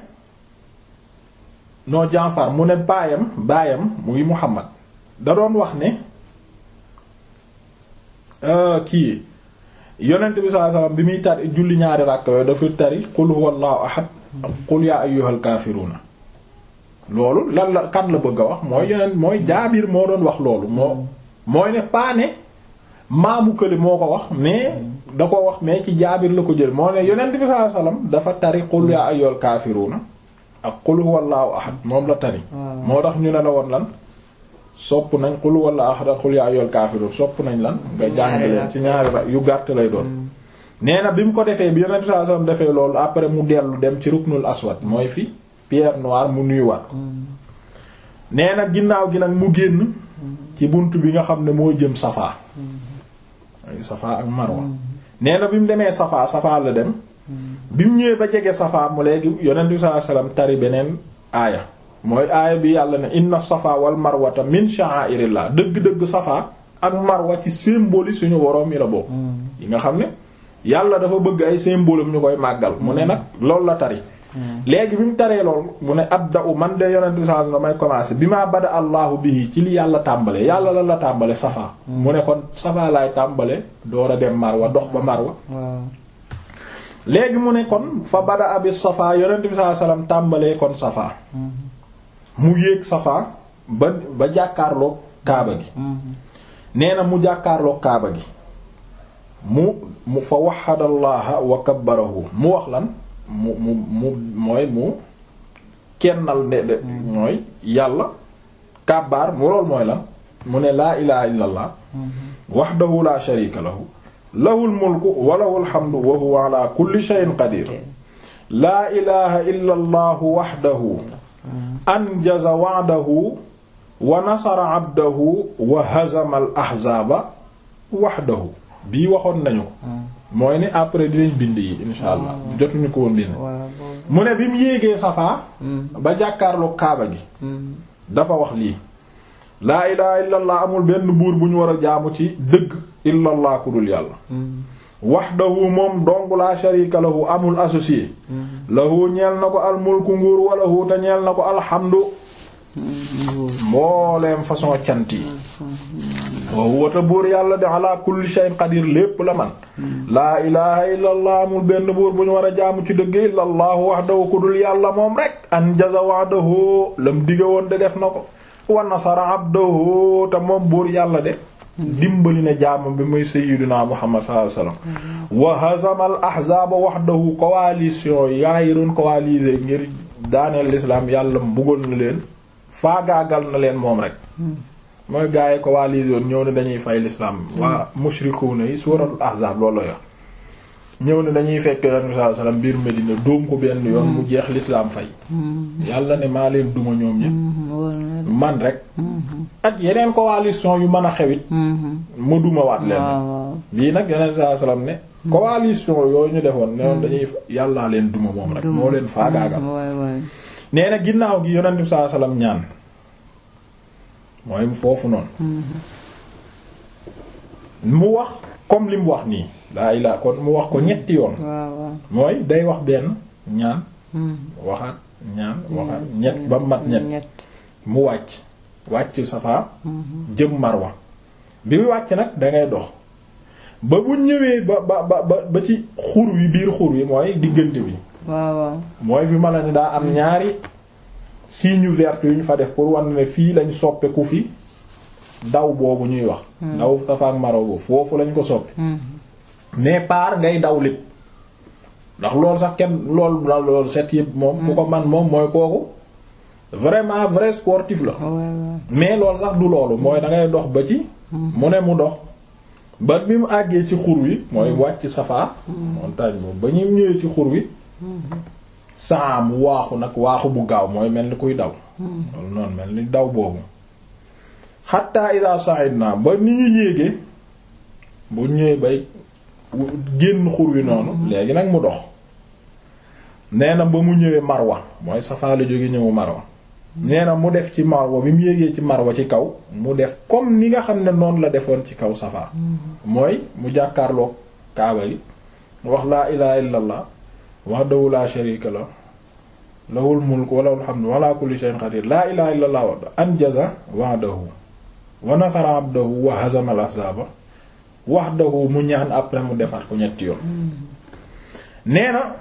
noo Jaafar mu ne baayam baayam muy Muhammad da doon wax ne kii yonent bi sallallahu alayhi wasallam bi muy tari julli ñaari ràkk yooyu dafa tari qul huwallahu ahad qul yaa ayyuhal kaafiruuna loolu lan la kan la bëgg a wax mooy yonent mooy jaabir moo doon wax loolu moo mooy ne paane maamu kële moo ko wax mais da ko wax mais ci jaabir la ko jël moo ne yonent bi sallallahu alayhi wasallam dafa tari qul yaa ayyuhal kaafiruuna ak qul huwallahu ahad moom la tari moo tax ñu ne la woon lan sopp nañ qul huwallahu ahad ak qul yaa ayyuhal kaafiruun sopp nañ lan nga jàng leen ci ñaari ra yu gàtt lay doon nee na bi mu ko defee bi yonent bi sallallahu alayhi wasallam defee loolu après mu dellu dem ci ruknul aswad mooy fi pierre noire mu nuyuwaat ko nee na ginnaaw gi nag mu génn ci bunt bi nga xam ne moo jëm safaa ay safaa ak marwa nee na bi mu demee safaa safaa la dem bi mu ñëwee ba jege safaa mu léegi yonent bi sallallahu alayhi wasallam tari beneen aaya mooy aaya bi yàlla ne inna safa wal marwata min sha'airillah dëgg-dëgg safaa ak marwa ci symbole suñu woroom yi la bokk yi nga xam ne yàlla dafa bëgg ay symbole ñu koy màggal mu ne nag loolu la tari léegi bi mu taree lool mu ne abda u man de yonent bi sallallahu alayhi wasallam damay commencer bi ma bada allahu bihi ci li yàlla tàmbale yàlla la la tàmbale safa mu ne kon safa laay tàmbale door a dem marwa dox ba marwa léegi mu ne kon fa bada abi safa yonent bi sallallahu alayhi wasallam tàmbalee kon safa mu yéeg safa ba ba jàkkaarloo kaaba gi nee na mu jàkkaarloo kaaba gi mu mu fa waxadallaha wa kabbarahu mu wax lan mu mu mu mooy mu kennal de de mooy yàlla kàbbaar mu lool mooy lan mu ne laa ilaha illa allah wahdahu la sharika lahu lahul mulku wa lahul hamdu wa huwa ala kulli shay'in qadir laa ilaha illa allah wahdahu anjaza wa'dahu wa nasara abdahu wa hazama al ahzaba wahdahu bii waxoon nañu ko mooy ne après dinañ bind yi insha allah jotuñu ko woon bind mu ne bi mu yéegee safaa ba jàkkaarloo kaaba gi dafa wax lii laa ilaha illallah amul benn buur bu ñu war a jaamu ci dëgg illallah ku dul yàlla wahdahu moom dong la sharika lahu amul associé lahu ñeel na ko al mulku nguur wa lahu te ñeel na ko alhamdu mbooleem façon cant yi wa huwa ta buur yàlla de ala kulli shay'in qadir lépp la man laa ilaha illa allah amul benn buur bu ñu war a jaamu ci dëgg illa allahu wahdahu ku dul yàlla moom rek anjaza wa'dahu lam digga woon de def na ko wa nasara abdahu te moom buur yàlla de dimbali na jaamam bi muy sayyidina muhammad sallallahu alayhi wasallam wa hazama al ahzaba wahdahu coalition yaa yi doon coaliser ngir daaneel l'islam yàlla mbugal na leen faagaagal na leen moom rek mooy gaa yi coalisé woon ñëw ne dañuy fay l'islam waa mushrikuuna yi suuratul ahzaab loolu la ñëw ne dañuy fekk yonent bi sallallahu alayhi wasallam biir Medina dóom ko benn yoon mu jeex l'islam fay yàlla ne maa leen duma ñoom ñépp man rek ak yeneen coalition yu mën a xewit ma duma waat leen bii nag yonent bi sallallahu alayhi wasallam ne coalition yooyu ñu defoon ne woon dañuy yàllaa leen duma moom rek moo leen faagaagal nee na ginnaaw gi yonent bi sallallahu alayhi wasallam ñaan mooy foofu noonu mu wax comme li mu wax nii laa ilaa kon mu wax ko ñetti yoon mooy day wax benn ñaan waxaat ñaan waxaat ñett ba mat ñett mu wàcc wàcc Safa jëm Marwa bi mu wàcc nag dangay dox ba bu ñëwee ba ba ba ba ci xur wi biir xur wi mooy diggante bi mooy fi ma la ni daa am ñaari signe vert yu ñu fa def pour wan ne fii lañ soppeeku fi daw boobu ñuy wax. daw Safa ak Marwa boobu foofu lañ ko soppi. mais par ngay daw lépp ndax loolu sax kenn loolu la loolu set yëpp moom. ku ko man moom mooy kooku vraiment vrai sportif la. mais loolu sax du loolu mooy da ngay dox ba ci. mu ne mu dox. ba bi mu àggee ci xur wi. mooy wàcc Safa. montagne boobu ba ñu ñëwee ci xur wi. saa mu waaxu nag waaxu bu gaaw mooy mel ni kuy daw loolu noonu mel ni daw boobu hatta ida sa'idna ba ni ñu yéegee bu ñëwee bay génn xur wi noonu léegi nag mu dox nee na ba mu ñëwee marwa mooy Safa la jóge ñëwu marwa nee na mu def ci marwa bi mu yéegee ci marwa ci kaw mu def comme ni nga xam ne noonu la defoon ci kaw Safa mooy mu jàkkaarloo kaaba yi mu wax laa ilaha illallah wahdahu la sharika la lahul mulku wa lahul hamdu wa ala kulli shay'in qadir la ilaha illa allah wahdahu anjaza wa'dahu wa nasara abdahu wa hazama al ahzaba wahdahu mu ñaan après mu defar ko ñetti yoon nee na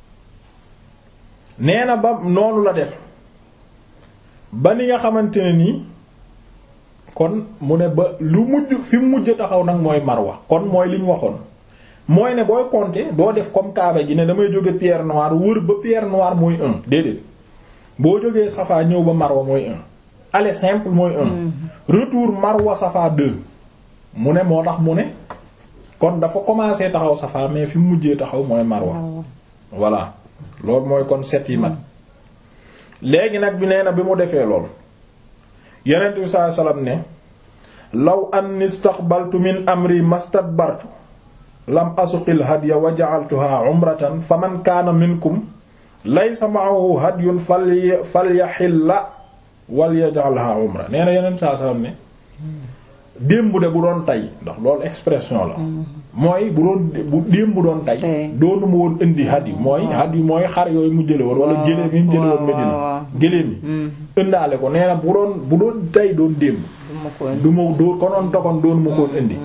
nee na ba noonu la def ba ni nga xamante ne nii kon mu ne ba lu mujj fi mu mujj taxaw nag mooy marwa kon mooy li ñu waxoon mooy ne booy compter doo def comme kaaba gi ne damay jóge pierre noire wër ba pierre noire mooy un déedéet boo jógee safa ñëw ba marwa mooy un aller simple mooy un retour marwa safa deux mu ne moo tax mu ne kon dafa commencé taxaw safa mais fi mu mujjee taxaw mooy marwa voilà loolu mooy kon set yi mat léegi nag bi nee na bi mu defee lool yonent bi sallallahu alayhi wasallam ne law an istaqbaltu min amri mastadbartu lam asuqil hadya wa ja'altuha umratan faman kaana minkum laysa ma'ahu hadyun falya falyaxilla wal yaj'alha umra nee na yonent bi sallallahu alayhi wasallam ne démb de bu doon tay ndax loolu expression la mooy bu doon bu démb bu doon tay doonu ma woon indi hadyu mooy hadyu mooy xar yooyu mu jële woon wala géléem yi mu jële woon Medina géléem yi indaale ko nee na bu doon bu doon tay doon démb du ma doo konoon takon doonu ma koon indi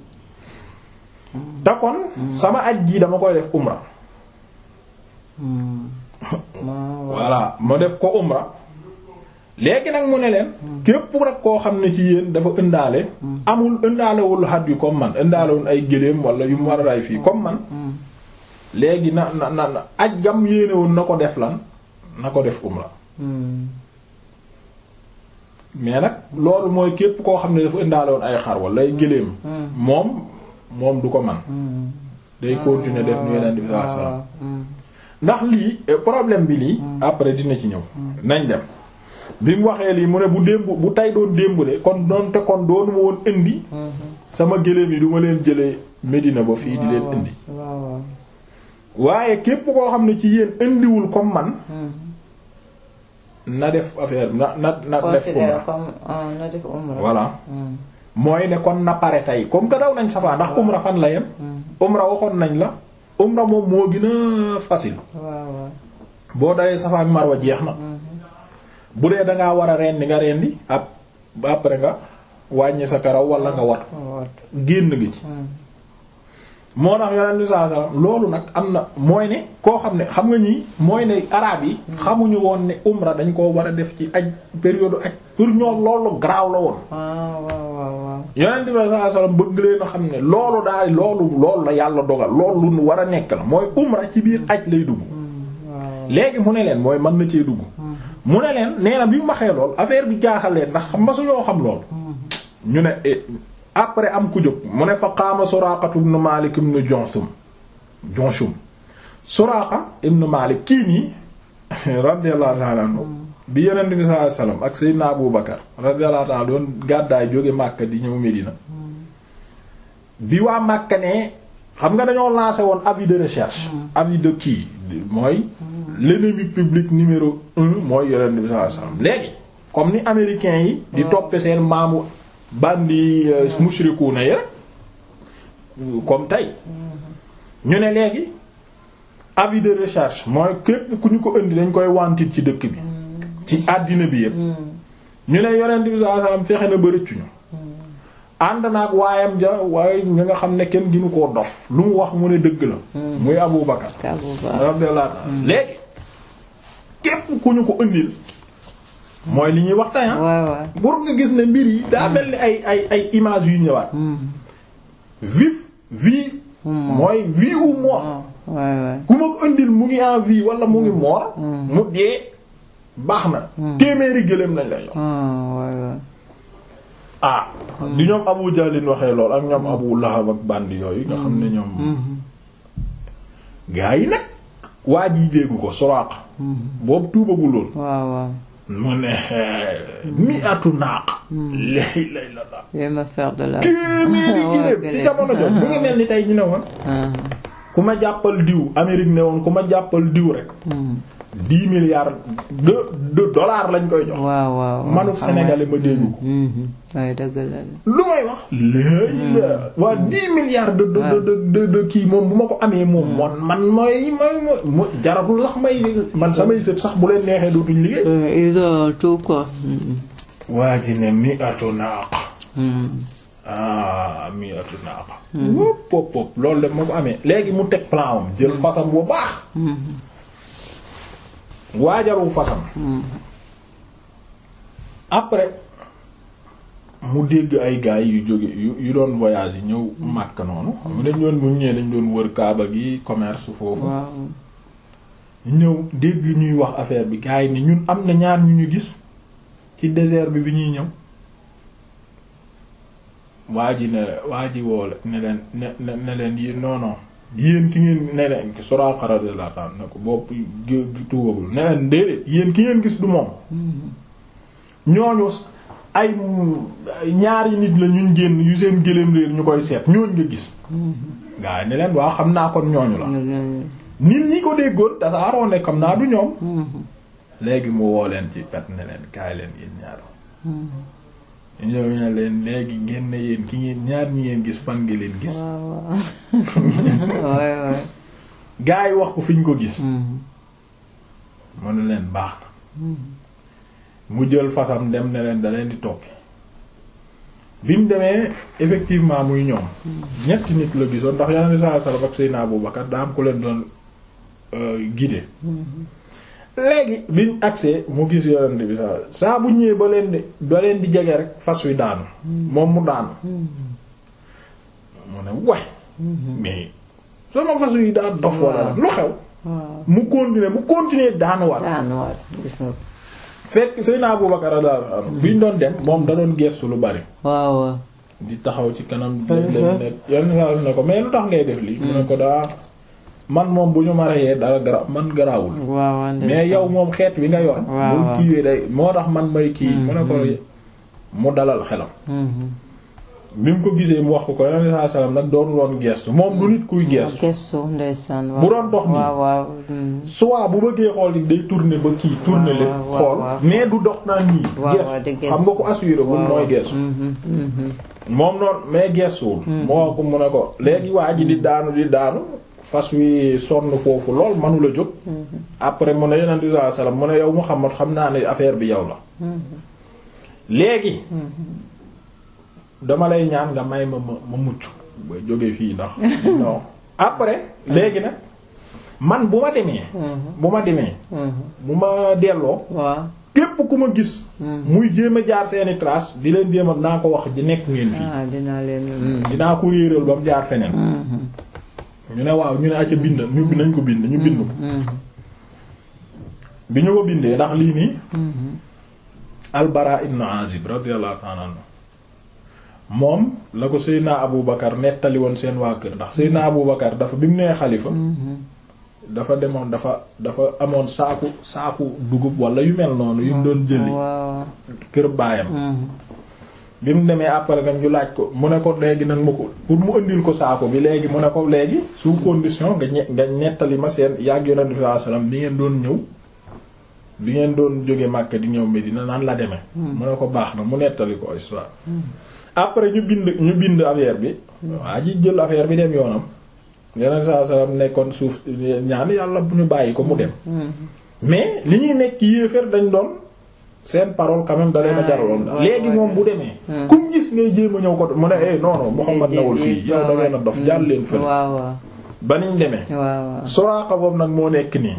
te kon sama aj ji dama koy def umra voilà ma def ko umra léegi nag mu ne leen képp rek koo xam ne ci yéen dafa ëndaale amul ëndaalewul xat yu comme man ëndaalewul ay gëléem wala yu mu war a ray fii comme man léegi na na na aj gam yéenewul na ko def lan na ko def umra mais nag loolu mooy képp koo xam ne dafa ëndaalewoon ay xar wala ay gëléem moom moom du ko man day continuer def nu yeneen di sallam ndax lii problème bi lii après dina ci ñëw nañ dem bi mu waxee lii mu ne bu démb bu tay doon démb de kon doon te kon doonu ma woon indi sama gëléem yi du ma leen jëlee Medina ba fii di leen indi waaye képp koo xam ne ci yéen indiwul comme man na def affaire na na na def umra voilà mooy ne kon na pare tey comme que daw nañ safaa ndax umra fan la yem umra waxoon nañ la umra moom moo gën a facile boo dawee safaa ak marwa jeex na bu dee dangaa war a rendi nga rendi ab après nga wàññi sa karaw wala nga wat génn nga ci moo tax yonent bi sallallahu alayhi wasallam loolu nag am na mooy ne koo xam ne xam nga ñii mooy ne araab yi xamuñu woon ne umra dañ koo war a def ci aj période aj pour ñoom loolu garaaw la woon yonent bi sallallahu alayhi wasallam bëgg leen a xam ne loolu daal loolu loolu la yàlla dogal loolu lu war a nekk la mooy umra ci biir aj lay dugg léegi mu ne leen mooy mën na cee dugg mu ne leen nee na bi mu waxee lool affaire bi jaaxal leen ndax xam ma suñoo xam lool ñu ne après am ku jóg mu ne fa qaama Suraqatu ibn Malik ibn Jonsum Jonshum Suraqa ibn Malik kii nii radiyallahu ta'ala anhu bi Yonent bi sallallahu alayhi wasallam ak Seydina Abu Bakar radiyallahu ta'ala doon gàddaay jóge Makka di ñëw Medina bi waa Makka ne xam nga dañoo lancé woon avis de recherche avis de kii mooy l'ennemi public numéro un mooy Yonent bi sallallahu alayhi wasallam léegi comme ni américains yi di toppe seen maamu bandi mushrikuuna yi rek comme tey ñu ne léegi avis de recherche mooy képp ku ñu ko indi dañ koy wantit ci dëkk bi ci àddina bi yépp ñu ne yonent bi sallallahu alayhi wasallam fexe na ba rëccuñu ànd naag waayam ja waaye ñu nga xam ne kenn ginu koo dof lu mu wax mu ne dëgg la muy Abu Bakar radiyallahu anhu léegi képp ku ñu ko indil mooy li ñuy wax tey pour nga gis ne mbir yi daa mel ni ay ay ay image yu ñëwaat vif vie mooy vie ou mort ku ma ko indil mu ngi en vie wala mu ngi mort mu dee baax na téeméeri gëléem lañ lay jox ah di ñoom Abu Jahlin waxee lool ak ñoom Abu Lahab ak band yooyu nga xam ne ñoom gaa yi nag waa ji déggu ko Suraaqa boobu tuubagul lool mu ne mi atu naaq lay lay la la ma faire de la téeméeri giléem ci jamono jot bu ngi mel ni tey ñu ne woon ku ma jàppal diw Amérique ne woon ku ma jàppal diw rek dix milliards de de dollars lañ koy jox waaw waaw manuf sénégalais ma dégg ko waaye dëgg la lu may wax léegi la waa dix milliards de de de de kii moom bu ma ko amee moom man man mooy mooy mooy jaratul sax may man samay sët sax bu leen neexee dootuñ liggéey ils ont tout quoi waa ji ne mi ato naaq ah miatu naaqa wópp wópp wópp loolu de moo ko amee léegi mu teg plan am jël fasam bu baax waajaru fasam après mu dégg ay gaay yu jóge yu yu doon voyage yi ñëw màkk noonu xam nga dañ doon bu ñëwee dañ doon wër kaaba gi commerce foofu waaw ñëw dégg ñuy wax affaire bi gaay ni ñun am na ñaar ñu ñu gis ci désert bi bi ñuy ñëw waa ji ne waa ji woo la ne leen ne ne ne leen yéen non non yéen ki ngeen ne leen Suraaqa radiyallahu anhu ne ko bopp gi tuubagul ne leen déedéet yéen ki ngeen gis du moom ñooñu ay ñaari nit la ñuñ génn yu seen gëléem réer ñu koy seet ñooñ nga gis gaa yi ne leen waaw xam naa kon ñooñu la nit ñi ko déggoon tasaaroo ne xam naa du ñoom léegi mu woo leen ci pet ne leen kaay leen yéen ñaar ñëw ne leen léegi ngeen ne yéen ki ngeen ñaar ñi ngeen gis fan nga leen gis waaw waaw waay waay gaa yi wax ko fi ñu ko gis mu ne leen baax na mu jël fasam dem ne leen da leen di toppi bi mu demee effectivement muy ñoom ñetti nit la gisoon ndax yonent bi sallallahu alayhi wasallam ak Seydina Abu Bakar daa am ku leen doon guider léegi biñ agsee mu gis yonent bi sa saa bu ñëwee ba leen di ba leen di jege rek fas wi daanu moom mu daanu mu ne way mais sama fas wi daa dof wala lu xew waaw mu continuer mu continuer daanuwaat daanuwaat gis nga ko fekk Seydina Abu Bakar radiyallahu anhu biñ doon dem moom da doon gestu lu bari waaw waaw di taxaw ci kanam léeg-léeg nekk yenn saa ne ko mais lu tax ngay def lii mu ne ko daa man moom bu ñu ma reyee dara gara man garaawul waaw mais yow moom xeet wi nga yor waaw bu kiiwee day moo tax man may kii mu ne ko mu dalal xelam bi mu ko gisee mu wax ko ko yeneen saa salaam nag doonu doon gestu moom du nit kuy gestu gestu ndeysaan waaw Bu doon dox nii. waaw waaw mm. soit bu bëggee xool di day tourner ba kii tourner waaw, lépp waaw, xool waaw. mais du dox naan nii waaw, waaw, di gestu gestu. xam nga ko assuré bu mooy gestu Mhm, mhm. moom noonu mais gestuwul moo ko mu ne ko léegi waa ji di daanu di daanu fas wi sonn foofu lool manula jóg après mu ne yonent bi sallallahu alayhi wasallam mu ne yow Muhammad xam naa ne affaire bi yow la léegi dama lay ñaan nga may ma ma ma mucc ba jóge fii ndax non après léegi nag man bu ma demee bu ma demee Mhm. bu ma delloo waaw képp ku ma gis muy jéem a jaar seeni trace di leen jéem a naa ko wax di nekk ngeen fii ah dinaa leen mm. dinaa ko réeral ba mu jaar feneen Mhm, ñu ne waaw ñu ne acca bind ñu nañ ko bind ñu bind ko mhm, bi ñu ko bindee ndax lii nii mhm. albara ibn azib radiyallahu ta'ala anhu moom la ko Seydina Abu Bakar nettali woon seen waa kër ndax Seydina Abu Bakar dafa bi mu nee xalifa dafa demoon dafa dafa amoon saaku saaku dugub wala yu mel noonu yu mu doon jëli waaw kër baayam mhm. bi mu demee après nag ñu laaj ko mu ne ko léegi nag ma ko pour mu indil ko saako bi léegi mu ne ko léegi sous condition nga ñe- nga nettali ma seen yàgg yonent bi sallallahu alayhi wasallam bi ngeen doon ñëw bi ngeen doon jóge Makka di ñëw Medina nan la demee mu ne ko baax na mu nettali ko histoire après ñu bind ñu bind affaire bi waa ji jël affaire bi dem yoonam yonent bi sallallahu alayhi wasallam nekkoon suuf ñaan yàlla bu ñu bàyyi ko mu dem mais li ñuy nekk yéeféer dañ doon seen parole quand même da leen a jaraloon waaw, léegi waaw. moom bu demee kum gis ngay jéem a ñëw ko mu ne eh non non Muhammad nawul fii yow da ngeen a dof jàll leen fële waaw waaw ba niñ demee waaw waaw Suraaqa boobu nag moo nekk nii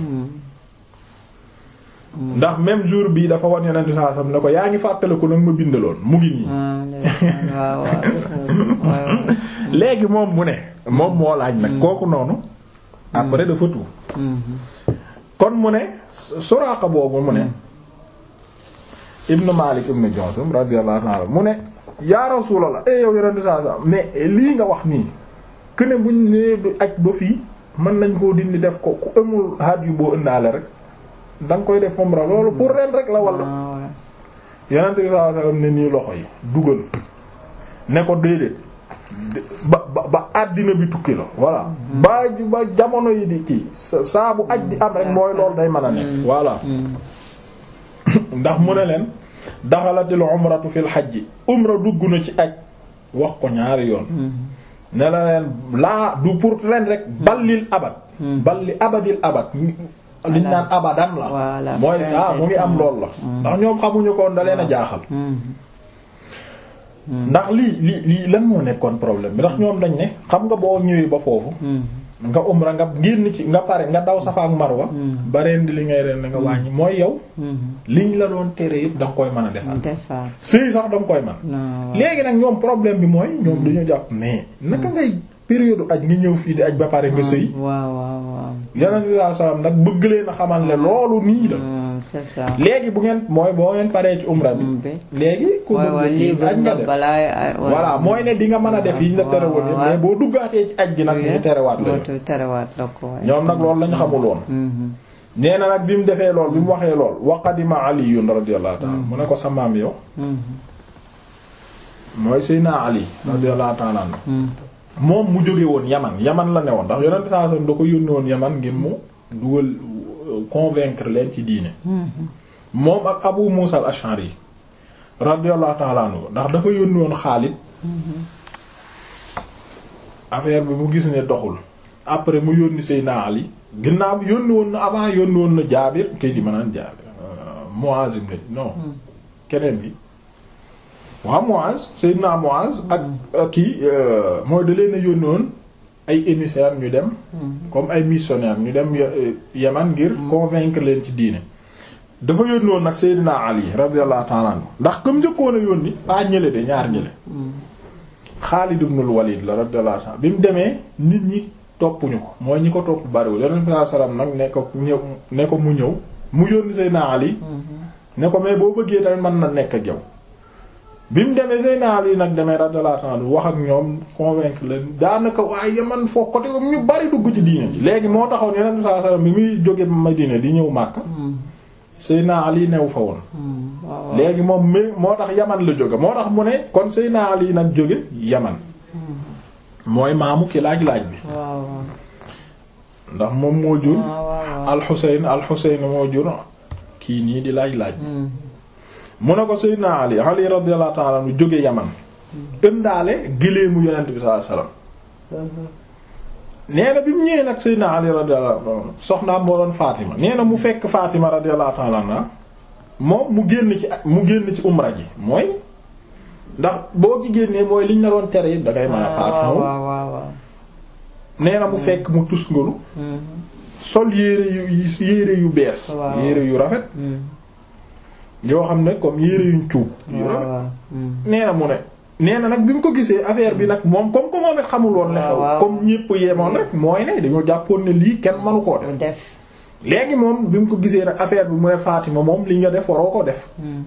ndax même jour bii dafa wan Yonent bi sallallahu alayhi wasallam ne ko yaa ngi fàttaliku nag ma bindaloon mu ngi nii ah ndeysaan waaw waaw gis nga ko. waaw waaw. léegi moom mu ne moom moo laaj nag kooku noonu après dafa tuub Mhm. kon mu ne Suraaqa boobu mu ne ibnu Malik ibnu Jonsum radiyallahu ta'ala mu ne yaa Rasulallah eh yow Yonent bi sallallahu alayhi wasallam mais lii nga wax nii que ne buñ nee du aj ba fii mën nañ koo dindi def ko ku amul haat yu boo ëndaale rek da nga koy def umra loolu pour ren rek la walla waaw waaw. Yonent bi sallallahu alayhi wasallam ne nii loxo yi dugal ne ko déedéet de- ba ba ba àddina bi tukki la voilà ba ba jamono yi di kii sa saa bu aj di am rek mooy loolu day mën a nekk voilà ndax mu ne leen daxalatil umratu fil hajji umra dugg na ci aj wax ko ñaari yoon ne la leen laa du pour ren rek ballil abad balli abadil abad liñ naan abadan la Voilà. mooy saa mu ngi am lool la ndax ñoom xamuñu ko da leen a jaaxal Mhm. ndax lii lii lii lan moo nekkoon problème bi ndax ñoom dañ ne xam nga boo ñëwee ba foofu nga umra nga génn ci nga pare nga daw Safa ak Marwa ba ren di li ngay ren nga wàññi mooy yow liñ la doon tere yëpp da nga koy mën a defal defar sëy sax da nga koy mën non léegi nag ñoom problème bi mooy ñoom dañu jàpp mais naka ngay période aj nga ñëw fii di aj ba pare nga sëy waaw waaw waaw yonent bi sallallahu alayhi wasallam nag bëgg leen a xamal ne loolu nii la Hmm, c'est ça léegi bu ngeen mooy boo ngeen paree ci umra bi Hmm, bi. léegi ku waaw waaw bëgg lii ci aj nga def balaa voilà mooy ne di nga mën a def yi ñu la tere woon yëpp mais boo duggaatee ci aj gi nag ñu terewaat la yoon. bootu terewaat la ko waaye ñoom nag loolu lañu xamul woon Mhm. nee na nag bi mu defee lool bi mu waxee lool wa qadima aliyun radiyallahu ta'ala mu ne ko sa maam yow Mhm. mooy Seydina Ali radiyallahu ta'ala anhu Mhm. moom mu jóge woon yaman yaman la ne woon ndax yonent saa sallam da ko yónni woon yaman ngir mu dugal convaincre leen ci diine Mhm. moom ak Abu Musa al-Ash'ari radiyallahu ta'ala anhu ndax dafa yónni woon Xaalid affaire bi mu gis ne doxul après mu yónni Seydina Ali ginnaaw bi yónni woon na avant yónni woon na Jaabir kay di ma naan Jaabir euh, Muaz ibn non keneen bi waaw Muaz Seydina Muaz ak ak kii euh, mooy da leen a yónni woon ay émissaires ñu dem comme ay missionnaires ñu dem Ye- Yaman ngir convaincre leen ci diine dafa yónni woon nag Seydina Ali radiyallahu ta'ala anhu ndax comme njëkkoon a yónni pas ñële de ñaar ñële Xaalid ibn al-Walid la radiyallahu ta'ala bi mu demee nit ñi toppuñu ko mooy ñi ko topp bariwul Yonent bi sallallahu alayhi wasallam nag ne ko ñëw ne ko mu ñëw mu yónni Seydina Ali ne ko mais boo bëggee tamit mën na nekk ak yow bi mu demee Seydina Ali nag demee radiyallahu ta'ala wax ak ñoom convaincre leen daanaka waaye Yaman foo côté ñu bari dugg ci diine ji léegi moo taxoon Yonent bi sallallahu alayhi wasallam bi muy jóge Madina di ñëw Makka Seydina Ali new fa woon Mhm. waaw waaw. léegi moom mi moo tax yaman la jóge moo tax mu ne kon Seydina Ali nag jóge yaman mooy maamu ki laaj-laaj bi waaw waaw. ndax moom moo jur waaw waaw waaw. alxuseyn alxuseyn moo jur kii nii di laaj-laaj Mhm. mu ne ko Seydina Ali Ali radiyallahu ta'ala anhu jóge yaman ëndaale géléemu yonent bi sallallahu alayhi wasallam nee na bi mu ñëwee nag Seydina Ali radiyallahu anhu soxnaam moo doon Fatima nee na mu fekk Fatima radiyallahu ta'ala anha moom mu génn ci mu génn ci umra ji mooy ndax boo ci génnee mooy liñ la doon tere yi dangay mën a waaw parfum waaw waaw waaw. nee na mu fekk mu tusngalu Mhm. sol yére yu yére yu bees Waaw. yére yu rafet Mhm. yoo xam ne comme yére yuñ cuub yu waaw rafet waaw. Mhm. nee na mu ne nee na nag bi mu ko gisee affaire bi nag moom comme que moom it xamul woon ne Waaw, xew waaw. comme ñépp yemoon rek mooy ne dañoo jàppoon ne lii kenn mënu koo def mu def. léegi moom bi mu ko gisee nag affaire bi mu ne Fatima moom li nga def waroo ko def Mhm.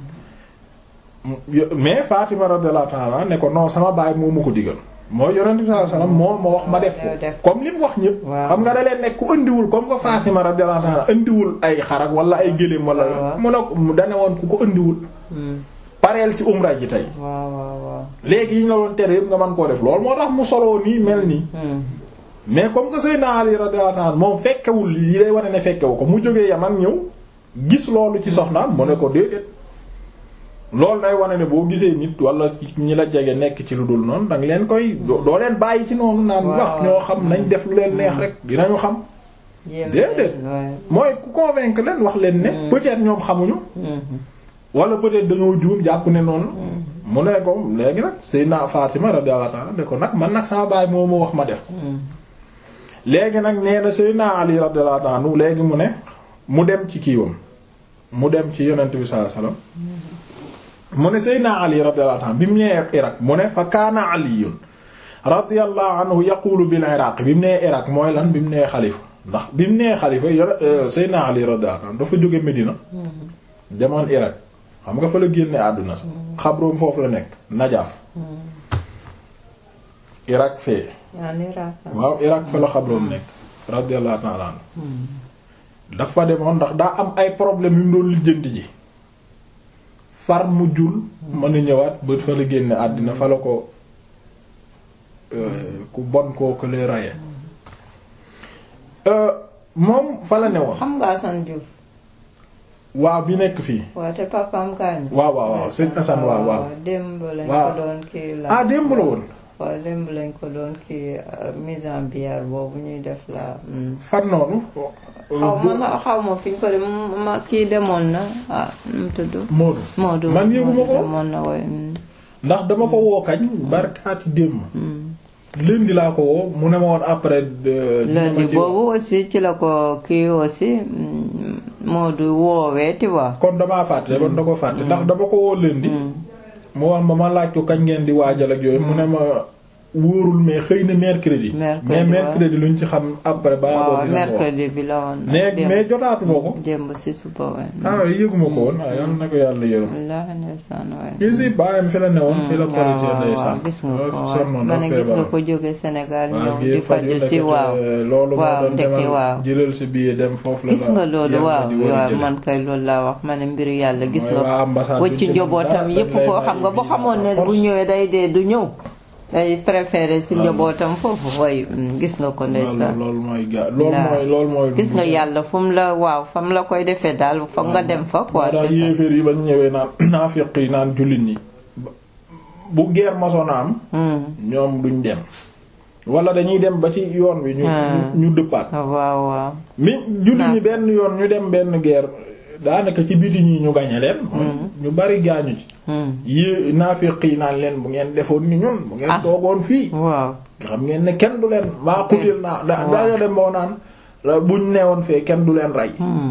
mais Fatima radiyallahu ta'ala ne ko non sama baay moo ma ko digal mooy yonent bi sallallahu alayhi wasallam moo ma wax ma def ko def comme li mu wax ñëpp Waaw. xam nga da leen nekk ku andiwul comme que Fatima radiyallahu ta'ala andiwul ay xarak wala ay gëléem wala Waaw. mu ne ko mu dane woon ku ko andiwul Mhm. pareel ci umra ji tey waaw waaw waaw. léegi yi ñu la doon tere yëpp nga mën koo def loolu moo tax mu soloo nii mel nii Mhm. mais comme que Seydina Ali radiyallahu ta'ala moom fekkewul lii yi lay wane ne fekkewu ko mu jógee Yaman ñëw gis loolu ci soxnaam mu ne ko déedéet loolu day wane ne boo gisee nit wala ñi la jege nekk ci lu dul noonu danga leen koy doo doo leen bàyyi ci noonu naan Waaw. wax ñoo xam nañ def lu leen neex rek dinañu xam Jéem Déedéet. leen, ouais. mooy ku convaincre leen wax leen ne Mm. peut-être ñoom xamuñu Mhm. wala peut-être dañoo juum jàpp ne noonu mu ne ko léegi nag Seydina Fatima radiyallahu ta'ala ne ko nag man nag sama baay moo ma wax ma def ko Mhm. léegi nag nee na Seydina Ali radiyallahu ta'ala anhu léegi mu ne mu dem ci kiiwam mu dem ci yonent bi sallallahu alayhi wasallam mu ne Seydina Ali radiyallahu ta'ala bi mu nee Irak mu ne fa kaana aliyun radiyallahu anhu yaqulu bil Iraq bi mu nee Irak mooy lan bi mu nee xalifa ndax bi mu nee xalifa yor Seydina Ali radiyallahu anhu dafa jóge Medina demoon Irak xam nga fa la génne àdduna sax xabroom foofu la nekk Najaaf Irak fee yaa ni raafa. waaw Irak fa la xabroom nekk radiyallahu ta'ala anhu dafa demoon ndax daa am ay problème yu mu doon lijjanti ji far mu jul mën a ñëwaat ba fa la génne àddina fa la ko euh, ku bon kooku lay raye Euh, moom fa la newoon xam nga Assane Diouf. waaw bi nekk fii waaw te papaam gaañu. waaw waaw waaw sëñ Assane waaw waaw démb lañ Waaw. ko doon kii la. ah démb la woon waaw démb lañ ko doon kii euh, mise en bière boobu ñuy def la. mm. fan noonu xaw ma na xaw ma fi ñu ko dem ma kii demoon na ah nu mu tudd. Moodu Modou man yëguma ko demoon na woy. mm. ndax dama ko woo kañ barkaati démb lundi laa ko woo mu ne ma woon après de lundi boobu aussi ci la ko kii aussi moo du woowee tu vois kon damaa fàtte kon da ko fàtte ndax dama ko woo lundi mu wax ma ma laaj ko kañ ngeen di waajal ak yooyu mu ne ma wóorul mais xëy na mercredi. mais mercredi luñ ci xam après. ba waaw mercredi bi la woon. mais mais jotaatu ko. démb si suba waay. ah yëguma ko woon ah yal na ko yàlla yërëm. wallaahi ndeysaan waay. kii si baayam fi la newoon. fi la korité ndeysaan. gis nga ko waaw ma ne gis nga ko jóge Sénégal ñëw di faju si waaw. loolu waaw moo doon ndekki waaw. jëlal si billet dem foofu la. gis nga loolu waaw waaw man kay loolu laa wax ma ne mbiru yàlla gis nga ko. wëcc njobootam yépp koo xam nga boo xamoon ne bu ñëwee day dee du ñëw day préféré si njabootam foofu way gis nga ko ndeysaan loolu mooy ga loolu mooy loolu mooy gis nga yàlla fu mu la waaw fa mu la koy defee daal foog nga dem fa quoi daal c'est ça yéeféer yi bañ ñëwee naan naafiq yi naan jullit ñi bu guerre masoon a am ñoom duñ dem wala dañuy dem ba ci yoon wi ñu ñu dëppaat waaw waaw mi jullit ñi benn yoon ñu dem benn guerre daanaka ci biti ñi ñu gañe leen ñu bari gaañu ci yée naafiq yi naan leen bu ngeen defoon ni ñun bu ngeen toogoon fii waaw xam ngeen ne kenn du leen maa xutil naa da dañoo dem boo naan buñ neewoon fee kenn du leen rey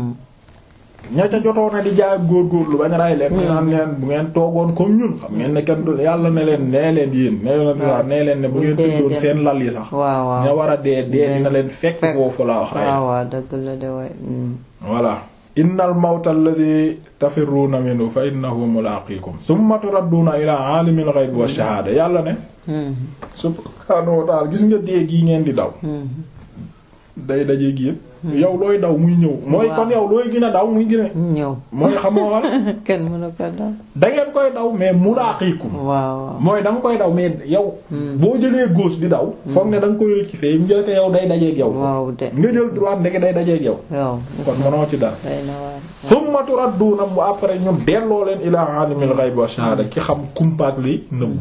ña ca jotoon di jaay góorgóorlu bañ ray leen ñu naan leen bu ngeen toogoon comme ñun xam ngeen ne kenn du yàlla ne leen nee leen yéen nee leen waaw nee leen ne bu ngeen tëddoon seen lal yi sax waaw waaw ña war a dee dee dina leen fekk foofu la wax rey waaw waaw dëgg la de waay voilà innal mawta alladhi tafirruuna minhu fa innahu mulaaqiikum summa turadduuna ilaa aalimil ghaybi wa shahaada yàlla ne subhaanahu wa ta'aala gis nga dee gi ngeen di daw day daje gi yëpp yow looy daw muy ñëw mooy kon yow looy gën a daw muy gën a ñëw mooy xamoo wala kenn mënu ko daw da ngeen koy daw mais mulaaqiikum waaw waaw mooy da nga koy daw mais yow boo jëlee gauche di daw foog ne da nga koy rëcc fee mu njëkk yow day dajeeg yow waaw de nga jël droite ndeke day dajeeg yow waaw kon mënoo ci dara day na waar summa turadduuna bu après ñu delloo leen ilaa aalimil ghaybi wa shahaada ki xam kumpaak li nëbbu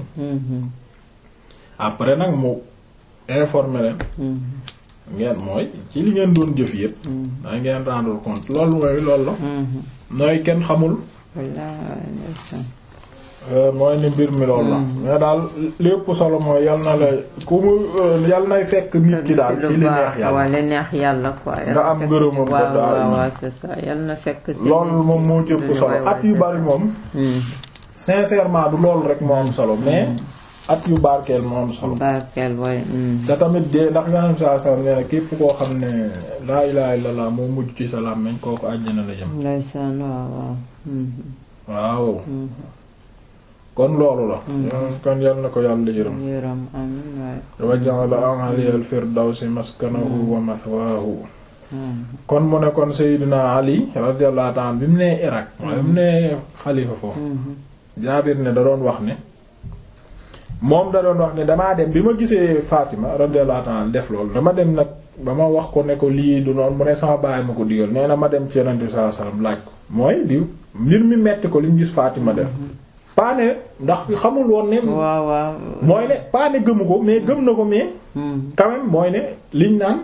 après nag mu informer leen ngeen mooy ci li ngeen doon jëf yépp da ngeen rendre compte loolu mooy loolu la nooy kenn xamul wallaahi ndeysaan mooy ni mbir mi loolu la mais daal lépp solo mooy yal na la ku mu yal nay fekk nit ki daal ci li neex yàlla waaw li neex yàlla quoi nga am ngërëmam ko waaw daal waaw man waaw c'est ça yal na fekk si loolu moom moo ci ëpp solo at yu bari moom sincèrement du loolu rek moo am solo mais at yu barkeel moo am solo barkeel way te tamit dee ndax yonent saa saa nee na képp koo xam ne laa ilaaha illallaah moo mujj ci sa làmmiñ kooku àjjana la jëm ndeysaan waaw waaw waaw kon loolu la kon yal na ko yàlla yërëm yërëm amin waay wa ja'ala a'aliyal firdawsi maskanahu wa mathwaahu kon mu ne kon Seydina Ali radiyallahu ta'ala bi mu nee Irak mooy bi mu nee xalifa foofu Jaabir ne da doon wax ne moom da doon wax ne damaa dem bi ma gisee Fatima radiyallahu ta'ala def loolu dama dem nag ba ma wax ko ne ko lii du noonu mu ne sama baay ma ko digal nee na ma dem ci Yonent bi sallallahu alayhi wasallam laaj ko mooy di mbir mi metti ko li mu gis Fatima def paane ndax xamul woon ne waaw waaw mooy ne paane gëmu ko mais gëm na ko mais quand même mooy ne liñ naan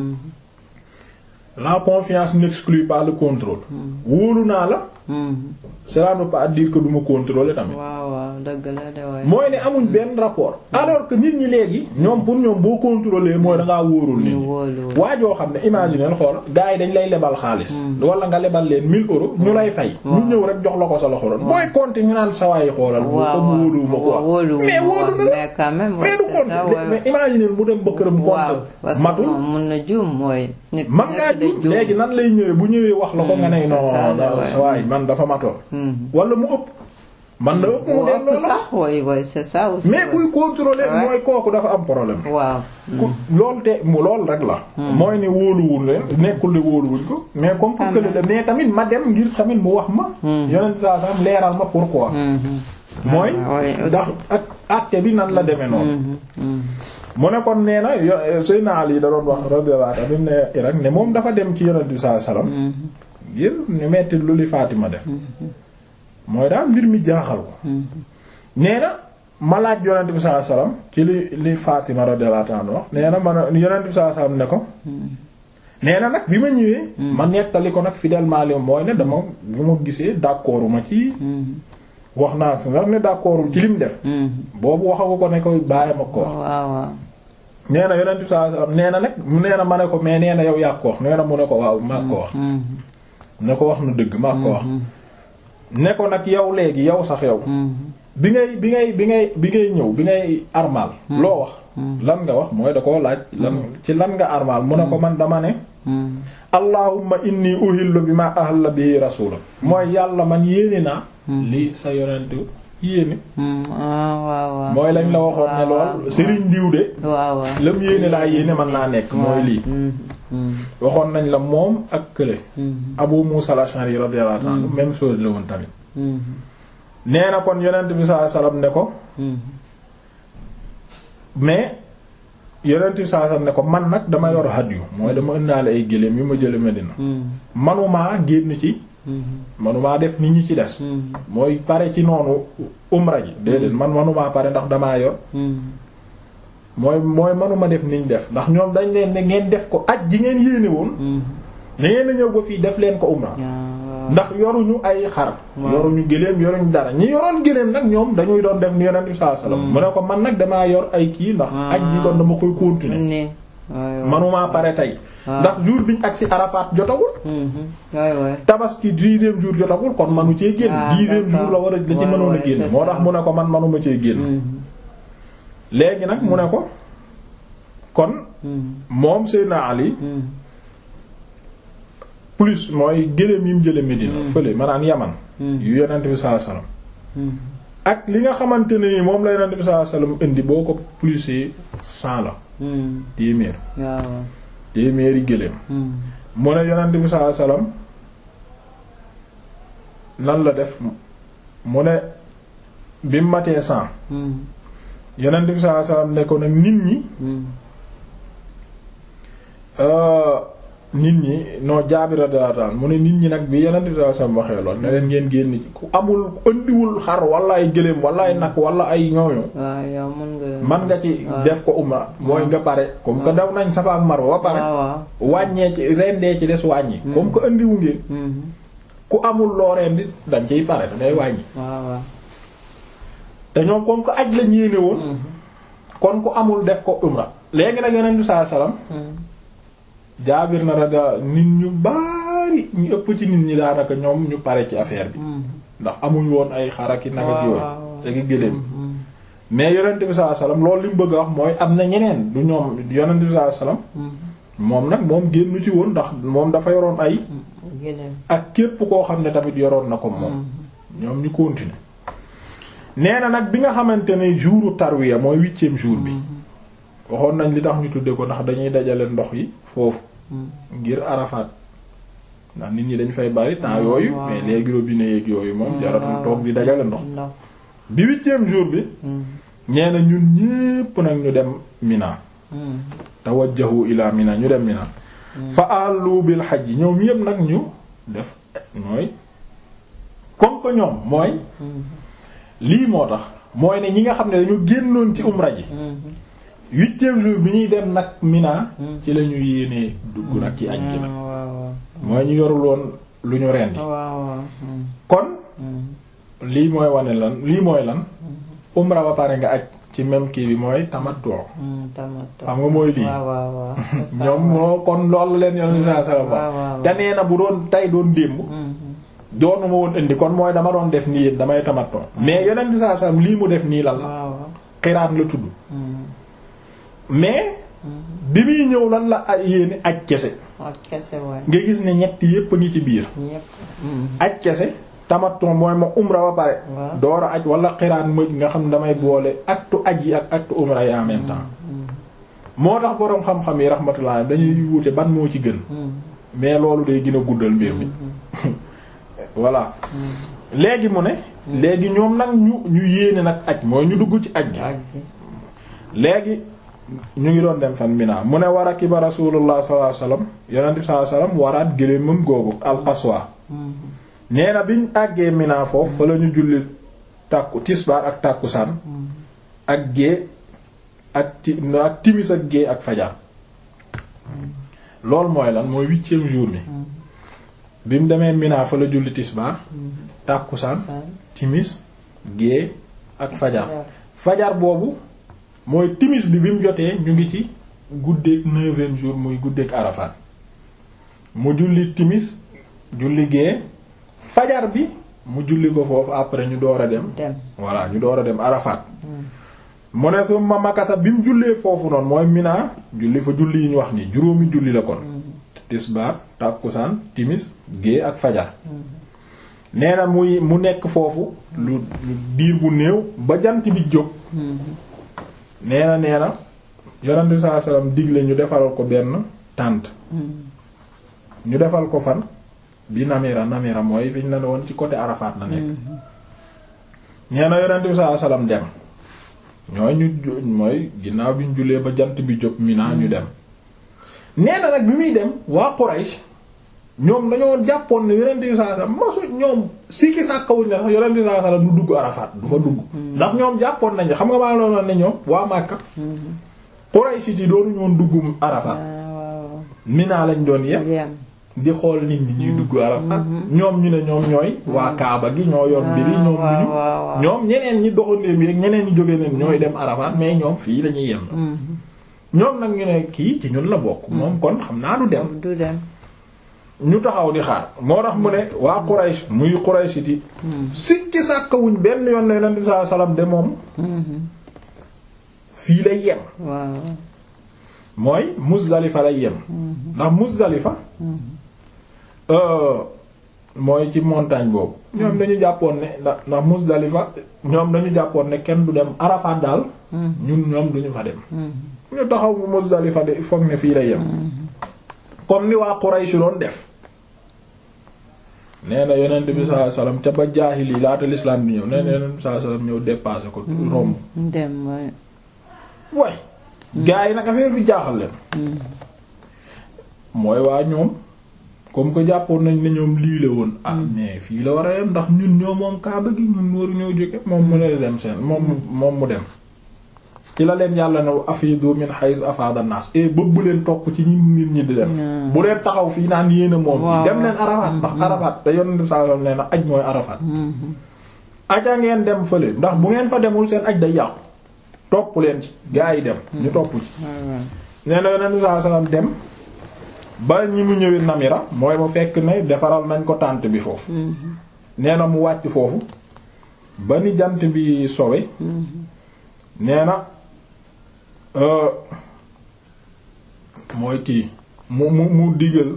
la confiance n'exclut pas le contrôle wóolu naa la cela ne veut pas dire que du ma contrôler tamit waaw waaw dëgg la de waay mooy ne amuñ benn rapport alors que nit ñi léegi ñoom pour ñoom boo contrôler mooy da ngaa wóorul nit ñi wóolu waa joo xam ne imaginer xool gars yi dañ lay lebal xaalis wala nga lebal leen 1000 euros ñu lay fay ñu ñëw rek jox la ko sa loxo doon booy compter ñu naan sawaay xoolal boo waaw ko wóoluwuma ko wóolu mais wóolu na la mais quand même mais du compte mais imaginer mu dem ba këram waaw compte parce que matul moom mun na juum mooy nit man ngaa nekk day juum léegi nan lay ñëwee bu ñëwee wax la ko nga ne non ça, non ouais. sa waay man dafa matoon Mhm. wala mu ëpp man na ëpp mu moo dem ëpp loolu la sax oui oui c'est ça aussi mais kuy contrôler Ouais. mooy kooku dafa am problème waaw ku loolu te mu loolu rek la mooy ni wóoluwul leen nekkul ne wóoluwuñ ko mais comme que Quand kële la mais tamit ma dem ngir tamit mu wax ma yonent saa sam leeral ma pourquoi mooy oui, aussi. ndax ak acte bi nan la demee noonu mu ne kon nee na yo- Seydina Ali da doon wax radiyallahu anhu bi mu ne Irak ne moom dafa dem ci yonent bi saa salaam ngir ñu metti lu li Fatima def mooy daal mbir mi jaaxal ko nee na ma laaj yonent bi saa salaam ci li li Fatima radiyallahu anha wax nee na man yonent bi saa salaam ne ko nee na nag bi ma ñëwee ma nettali ko nag fidèlement li mooy ne dama bi ma gisee d'accordu ma ci wax naa fi nga ne d'accordul ci lim def boobu waxagu ko ne ko bàyyi ma ko wax waaw waaw nee na yonent bi sallallahu alayhi wasallam nee na nag mu nee na ma ne ko mais nee na yow yaa ko wax nee na mu ne ko waaw maa ko wax ne ko wax na dëgg maa ko wax ne ko nag yow léegi yow sax yow bi ngay bi ngay bi ngay bi ngay ñëw bi ngay armal loo wax lan nga wax mooy da koo laaj lan ci lan nga armal mu ne ko man dama ne allahumma inni uhillu bi ma ahalla bihi rasulak mooy yàlla man yéene naa lii sa yonent yéene waaw mooy lañ la waxoon ne lool sëriñ diw de waaw waaw lam yéene laa yéene mën naa nekk mooy lii waxoon nañ la moom ak kële Abu Musa al-Ash'ari radiyallahu anhu même chose la woon tamit nee na kon yonent bi sallallahu alayhi wasallam ne ko mais yonent bi sallallahu alayhi wasallam ne ko man nag dama yor hadyu mooy dama ëndaale ay gëléem yu ma jële Medina manumaa génn ci manumaa def nit ñi ci des mooy pare ci noonu umra ji déedéet man manumaa pare ndax damaa yor mooy mooy manuma def niñ def ndax ñoom dañ leen ne ngeen def ko aj ji ngeen yéene woon ne ngeen a ñëw ba fii def leen ko umra ndax yoruñu ay xar yoruñu gëléem yoruñu dara ñi yoroon gëléem nag ñoom dañuy doon def ni yonent bi sallallahu alayhi wasallam mu ne ko man nag damaa yor ay kii ndax aj ji kon dama koy continuer manumaa pare tey ndax jour biñ ak si Arafat jotagul tabaski dixième jour jotagul kon manu cee génn dixième jour la war a la ci mënoon a génn moo tax mu ne ko man manuma cee génn léegi nag mu ne ko kon moom Seydina Ali plus mooy gëléem yi mu jële Medina fële maanaam Yaman yu yonent bi sallallahu alayhi wasallam ak li nga xamante ne ni moom la yonent bi sallallahu alayhi wasallam indi boo ko plus cent la téeméer téeméeri gëléem mu ne yonent bi sallallahu alayhi wasallam lan la def mu ne bi mu matee cent yonent bi sallallahu alayhi wasallam ne ko nag nit ñi nit ñi noo Jaabir radiyallahu anhu mu ne nit ñi nag bi yonent bi sallallahu alayhi wasallam waxee lool ne leen ngeen génn ku amul andiwul xar wala ay gëléem wala ay nag wala ay ñooñu man nga ci def ko umra mooy nga pare comme que daw nañ Safa ak Marwa ba pare wàññee ci rendee ci des wàññi comme que andiwu ngeen ku amul loo rendi dañ ciy pare dangay wàññi te ñoom comme que aj la ñéene woon kon ku amul def ko umra léegi nag yonent bi sallallahu alayhi wasallam jaabir na rada nit ñu bari ñu ëpp ci nit ñi daanaka ñoom ñu pare ci affaire bi ndax amuñ woon ay xaraki nag ak yooyu léegi gëléem mais yonent bi sallallahu alayhi wasallam loolu li mu bëgg a wax mooy am na ñeneen du ñoom yonent bi sallallahu alayhi wasallam moom nag moom génnu ci woon ndax moom dafa yoroon ay ak képp koo xam ne tamit yoroon na ko moom ñoom ñu continuer nee na nag bi nga xamante ne jouru tarwiya mooy huitième jour bi waxoon nañ li tax ñu tudde ko ndax dañuy dajale ndox yi foofu ngir Arafat ndax nit ñi dañ fay bari temps yooyu mais léegi robinet yeeg yooyu moom jaratul toog di dajale ndox bi huitième jour bi nee na ñun ñépp nag ñu dem Mina tawajjahu ila Mina ñu dem Mina fa allu bil hajj ñoom yépp nag ñu def mooy comme que ñoom mooy lii moo tax mooy ne ñi nga xam ne dañu génnoon ci umra ji huitième jour bi ñuy dem nag Mina ci la ñu yéenee dugg nag ci aj gi nag mooy ñu yoruloon lu ñu rendi kon lii mooy wane lan lii mooy lan umra ba pare nga aj ci même kii bi mooy tamattu xam nga mooy lii ñoom moo kon loolu leen yoon saa sallam te nee na bu doon tey doon démb doonu ma woon indi kon mooy dama doon def nii yéen damay tamattu mais yonent bi saa sallam lii mu def nii lan la xiraan la tudd mais bi muy ñëw lan la ay yéene aj kese nga gis ne ñett yépp a ngi ci biir aj kese tamattu mooy ma umra ba pare door a aj wala xiraan mëj nga xam ne damay boole aktu aj yi ak aktu umra yi en même temps moo tax boroom xam-xam yi rahmatullah dañuy wuute ban moo ci gën mais loolu day gën a guddal mbir mi voilà léegi mu ne léegi ñoom nag ñu ñu yéene nag aj mooy ñu dugg ci aj gi léegi ñu ngi doon dem fan Mina mu ne war a kiba rasulullah sallallahu alayhi wasallam yonent bi sallallahu alayhi wasallam waraat gëléemam googu alqaswa nee na biñ àggee Mina foofu fa la ñu julli tàkku tisbaar ak tàkkusaan ak gée ak ti ak timis ak gée ak fajar loolu mooy lan mooy huitième jour bi bi mu demee Mina fa la julli tisbaar tàkkusaan timis gée ak fajar fajar boobu mooy timis bi bi mu jotee ñu ngi ci guddeeg neuvième jour muy guddeeg Arafat mu julli timis julli gée fajar bi mu julli ko foofu après ñu door a dem dem voilà ñu door a dem Arafat mu ne summa makasa bi mu jullee foofu noonu mooy Mina julli fa julli yi ñu wax ni juróomi julli la kon tisbaar tàkkusaan timis gée ak fajar nee na muy mu nekk foofu lu lu diir bu néew ba jant bi jóg nee na nee na yonent bi sallallahu alayhi wasallam digle ñu defaral ko benn tànt ñu defal ko fan bi Namira Namira mooy fi ñu ne woon ci côté Arafat la nekk nee na yonent bi sallallahu alayhi wasallam dem ñooy ñu ju- mooy ginnaaw bi ñu jullee ba jant bi jóg Mina ñu dem nee na nag bi muy dem waa Quraysh ñoom dañoo jàppoon ne yonent bi sallallahu alayhi wasallam masu ñoom sikki sàkkawuñ ne sax yonent bi sallallahu alayhi wasallam du dugg Arafat du fa dugg ndax ñoom jàppoon nañ xam nga maa loolu ne ñoom waa Makka Quraysh yi doonu ñoon dugg Arafat waaw Mina lañ doon yem yem di xool nit ñi ñuy dugg Arafat ñoom ñu ne ñoom ñooy waa Kaaba gi ñoo yor mbiri ñoom waaw duñu waaw waaw ñoom ñeneen ñi doxandéem yi rek ñeneen ñi jóge neen ñooy dem Arafat mais ñoom fii lañuy yem ñoom nag ñu ne kii ci ñun la bokk moom kon xam naa du dem du dem ñu taxaw di xaar moo tax mu ne waa Quraysh muy Quraysh ti sikki sàkkawuñ benn yoon ne Yonent bi sallallahu alayhi wasallam de moom fii lay yem waaw mooy Muzdalifa lay yem ndax Muzdalifa euh, mooy ci montagne boobu ñoom dañu jàppoon ne ndax ndax Muzdalifa ñoom dañu jàppoon ne kenn du dem Arafat daal ñun ñoom duñu fa dem ñu taxaw bu Muzdalifa de foog ne fii lay yem comme ni waa Quraysh doon def nee na yonent bi sallallahu alayhi wasallam ca ba jaahil yi laata l'islam bi ñëw nee na yonent bi sallallahu alayhi wasallam ñëw dépassé ko romb dem waaye way gars yi nag affaire bi jaaxal leen mooy waa ñoom comme que jàppoon nañ ne ñoom lii la woon ah mais fii la war a yem ndax ñun ñoo moom kaaba gi ñun waru ñoo jóge moom mu ne dem seen moom moom mu dem ci la leen yàlla ne afidu min haythu afada an-nas e bëbb leen topp ci ñi nit ñi di dem bu leen taxaw fii naan yéen a moom Waaw. fii dem leen Arafat ndax Arafat te yonent bi sallallahu alayhi wasallam nee na aj mooy Arafat aja ngeen dem fële ndax bu ngeen fa demul seen aj day yàqu topp leen ci gaa yi dem ñu topp ci waaw nee na yonent bi sallallahu alayhi wasallam dem ba ñi mu ñëwee Namira mooy mu fekk ne defaral nañ ko tànt bi foofu nee na mu wàcc foofu ba ni jant bi sowe nee na euh, mooy kii mu mu mu digal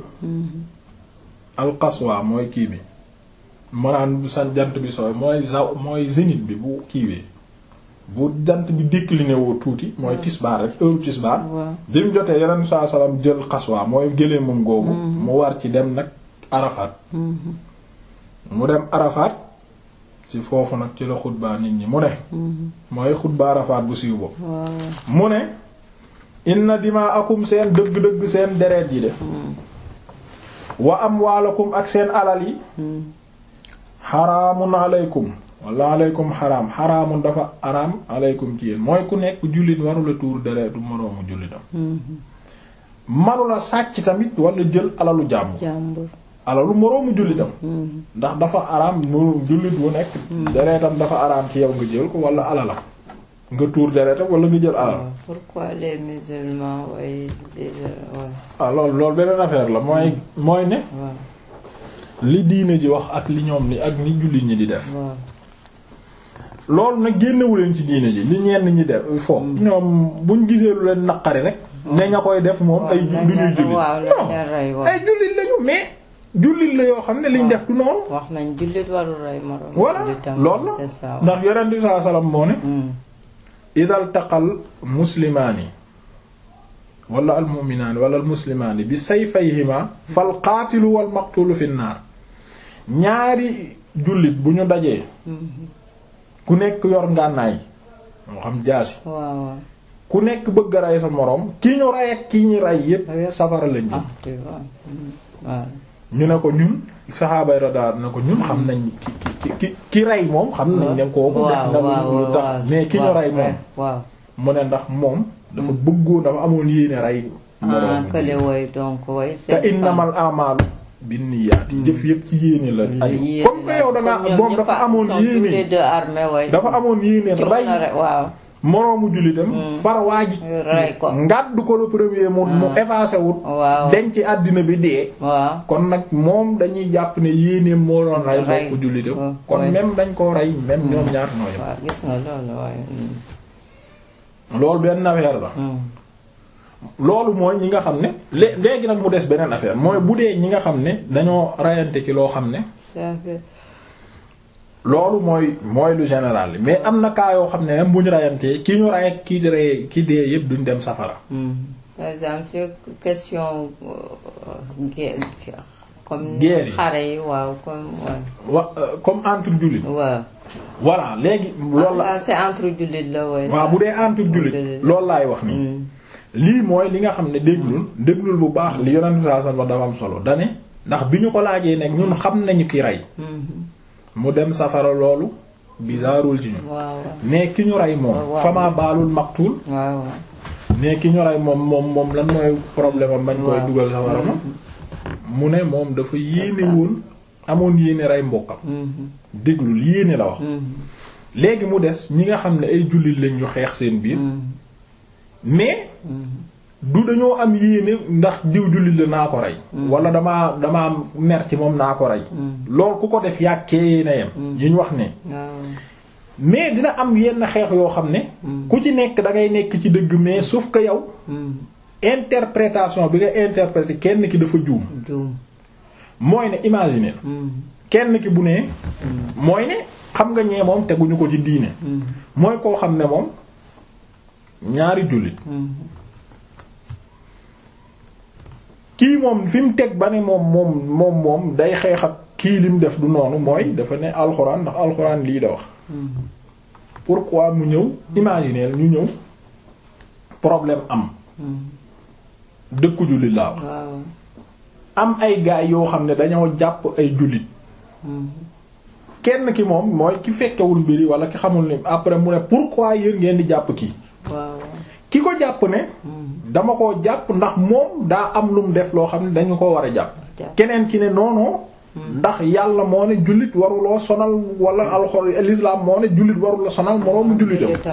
alqaswa mooy kii bi manaan sa jant bi sowe mooy zaw mooy zénith bi bu kiiwee bu jant bi décliné woo tuuti mooy tisbaar rek heure tisbaar waaw bi mu jotee yeneen saa salaam jël xaswa mooy gëlee moom googu mu war ci dem nag Arafat mu dem Arafat ci foofu nag ci la xutbaa nit ñi mu ne mooy xutba Arafat bu siiw boobu waaw mu ne inna dimaakum seen dëgg-dëgg seen deret yi de wa amwaalakum ak seen alal yi xaraamun aleykum wala aleykum xaraam xaraamun dafa araam aleykum ci yéen mooy ku nekk jullit warula tuur deretu moroomu jullitam manula sàcc tamit wala jël alalu jàmm jàmbur alalu moroomu jullitam ndax dafa araam mu jullit bu nekk deretam dafa araam ci yow nga jël ko wala alalam nga tuur deretam wala nga jël alal pourquoi les musulmans way waaw ah loolu loolu beneen affaire la mooy mooy ne waaw li diine ji wax ak li ñoom li ak ni jullit ñi di def waaw loolu nag génnewu leen ci diine ji li ñenn ñi def foofu ñoom buñ gisee lu leen naqari rek ne ña koy def moom ay ju- du ñuy jullit waaw non lañ rey waaw ay jullit lañu mais jullit la yoo xam ne liñ def du noonu wax nañ jullit warul rey moroom voilà jullitam loolu c'est ça la ndax yonent bi sallallahu alayhi wasallam moo ne Hmm. idal taqal muslimaani wala al mu'minaani wala al muslimaani bi sayfayhima fal qaatilu wal maqtulu fi naar ñaari jullit bu ñu dajee ku nekk yor ngànnaay moo xam jaasi waaw waaw ku nekk bëgg a rey sa moroom ki ñu rey ak ki ñu rey yépp Yépp. safara lañ ah jëm tu vois Hmm. waaw ñu ne ko ñun saxaabay radar ne ko ñun xam nañ ki ki ki ki rey moom xam nañ ne kooku def na waaw lu tax waaw mais ki ñu rey moom waaw mu ne ndax moom dafa bëggoon dafa amoon yéene rey ah moroom kële woy donc woy te innamal a'malu binniyaati jëf yépp ci yéene la aju yéene comme que la. yow da nga Comme ñoom moom ñëpp dafa a- amoon sont tous les yéene deux armés way dafa amoon yéene ci rey mën a re- waaw moroomu jullitam far waa ji rey ko ngàdd ko le premier mu mu effacé wut waaw denc ci àddina bi dee waaw kon nag moom dañuy jàpp ne yéeneem moo doon rey Rey. mbokku jullitam Ouais, kon ouais. même dañ koo rey même ñoom ñaar ñoo yem waaw gis nga loolu waaye loolu benn affaire la loolu mooy ñi nga xam ne lé- léegi nag mu des beneen affaire mooy bu dee ñi nga xam ne dañoo rayante ci loo xam ne loolu mooy mooy lu général li mais am na cas yoo xam ne même bu ñu rayantee ki ñu ray ak ki di rey ki dee yëpp duñ dem safara par exemple sur question guerre comme Guerre yi. xare yi waaw comme waaw wa euh, comme entre jullit waaw voilà léegi loolu la ah c'est entre jullit la way waaw bu dee entre jullit Jullit. loolu laay wax nii lii mooy li nga xam ne déglul déglul bu baax li yonent saa sallam dafa am solo dane ndax bi ñu ko laajee nekk ñun xam nañu ki rey mu dem safara loolu bizarrul ci ñun waaw waaw ne ki ñu rey moom waaw. fama baalul maktul waaw waaw ne ki ñu rey moom moom moom lan mooy problème am bañ koy Waaw. dugal safara ma mu ne moom dafa yéene woon amoon yéene rey mbokkam déglul yéene la wax léegi mu des ñi nga xam ne ay jullit lañ ñu xeex seen biir mais du dañoo am yéene ndax diw jullit la naa ko rey wala damaa damaa am mer ci moom naa ko rey loolu ku ko def yàkkee yéena yem yi ñu wax ne waaw mais dina am yenn xeex yoo xam ne ku ci nekk da ngay nekk ci dëgg mais sauf que yow interprétation bi nga interprété kenn ki dafa juum juum mooy ne imaginer kenn ki bu ne mooy ne xam nga ñee moom teguñu ko ci diine mooy koo xam ne moom ñaari jullit kii moom fi mu teg ba ne moom moom moom moom day xeex ak kii lim def du noonu mooy dafa ne alxuraan ndax alxuraan lii da wax pourquoi mu ñëw imaginer ñu ñëw problème am dëkku jullit laa wax waaw am ay gaay yoo xam ne dañoo jàpp ay jullit kenn ki moom mooy ki fekkewul mbiri wala ki xamul ni après mu ne pourquoi yéen ngeen di jàpp kii waaw ki ko jàpp ne dama ko jàpp ndax moom daa am lu mu def loo xam ne dañu ko war a jàpp Jàpp. keneen ki ne noonoo ndax yàlla moo ne jullit waruloo sonal wala alxor l'islam moo ne jullit waruloo sonal moroomu jullitam jullitam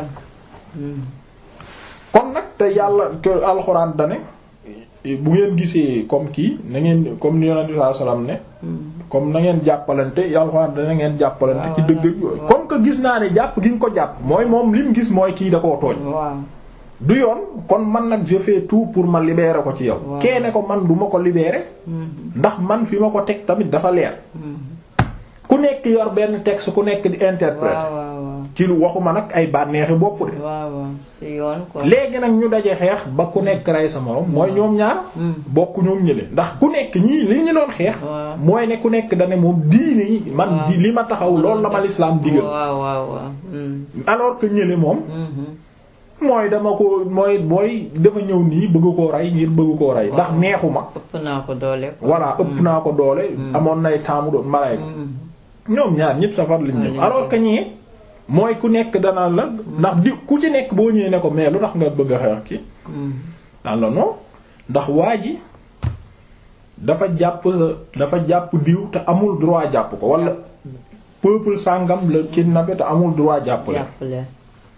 kon nag te yàlla que alxuraan dane bu ngeen gisee comme kii na ngeen comme ni yonent bi sallallahu alayhi wasallam ne comme na ngeen jàppalante alxuraan dana ngeen jàppalante ci waaw, dëgg ak yooyu waaw. comme que gis naa ne jàpp gi nga ko jàpp mooy moom li mu gis mooy kii da koo tooñ waaw du yoon kon man nag je fais tout pour ma libérer ko ci yow Waaw. keene ko man du ma ko libérer ndax man fi ma ko teg tamit dafa leer ku nekk yor benn texte ku nekk di interpréter waaw waaw waaw ci lu waxuma nag ay bànneexi bopp de waaw waaw si yoon quoi léegi nag ñu daje xeex ba ku nekk rey sa morom mooy ñoom ñaar bokk ñoom ñële ndax ku nekk ñii li ñu doon xeex Waaw. mooy ne ku nekk dane moom diine yi man Waaw. di li ma taxaw loolu la ma lislaam digal waaw waaw waaw mm. alors que ñële moom Mhm. mooy dama ko mooy booy dafa ñëw nii bëgg koo rey ngir bëgg koo rey ndax neexuma ëpp naa ko doole quoi. voilà ëpp naa ko doole amoon nay taamu doon ma rey ko ñoom ñaar ñëpp safar lañ ñëw alors que ñii mooy ku nekk dana la ndax di ku ci nekk boo ñëwee ne ko mais lu tax nga bëgg a xeex ki Mm. daan la non ndax waa ji dafa jàpp sa dafa jàpp diw te amul droit jàpp ko wala peuple sàngam la kidnappé te amul droit jàpp leen jàpp leen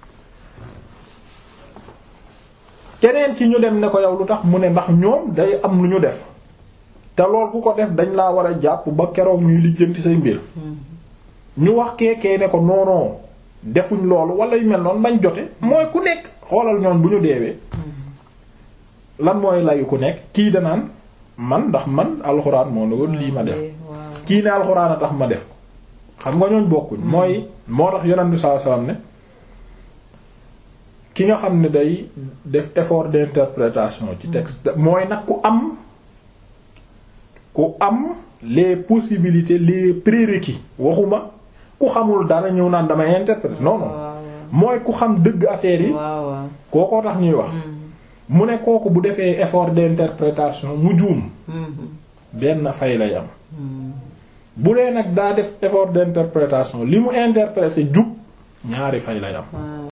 keneen ci ñu dem ne ko yow lu tax mu ne ndax ñoom day am lu ñu def te lool ku ko def dañ laa war a jàpp ba keroog ñuy lijjanti say mbir ñu wax keekee ne ko noonoo defuñ loolu wala yu mel noonu bañ jote mooy ku nekk xoolal ñoon bu ñu deewee lan mooy layu ku nekk kii danaan man ndax man alxuraan moo ne woon lii ma def waaw kii ne alxuraan a tax ma def xam nga ñooñ bokkuñ mooy moo tax yonent bi sallallahu alayhi wasallam ne ki nga xam ne day def effort d'interprétation ci texte mooy nag ku am ku am les possibilités les prérequis waxuma ku xamul dara ñëw naan damay interpréter non non waaw mooy ku xam dëgg affaire yi waaw waaw kookoo tax ñuy wax mu ne kooku bu defee effort d'interprétation mu juum Mhm. benn fay lay am bu dee nag daa def effort d'interprétation li mu interpréter jub ñaari fay lay am waaw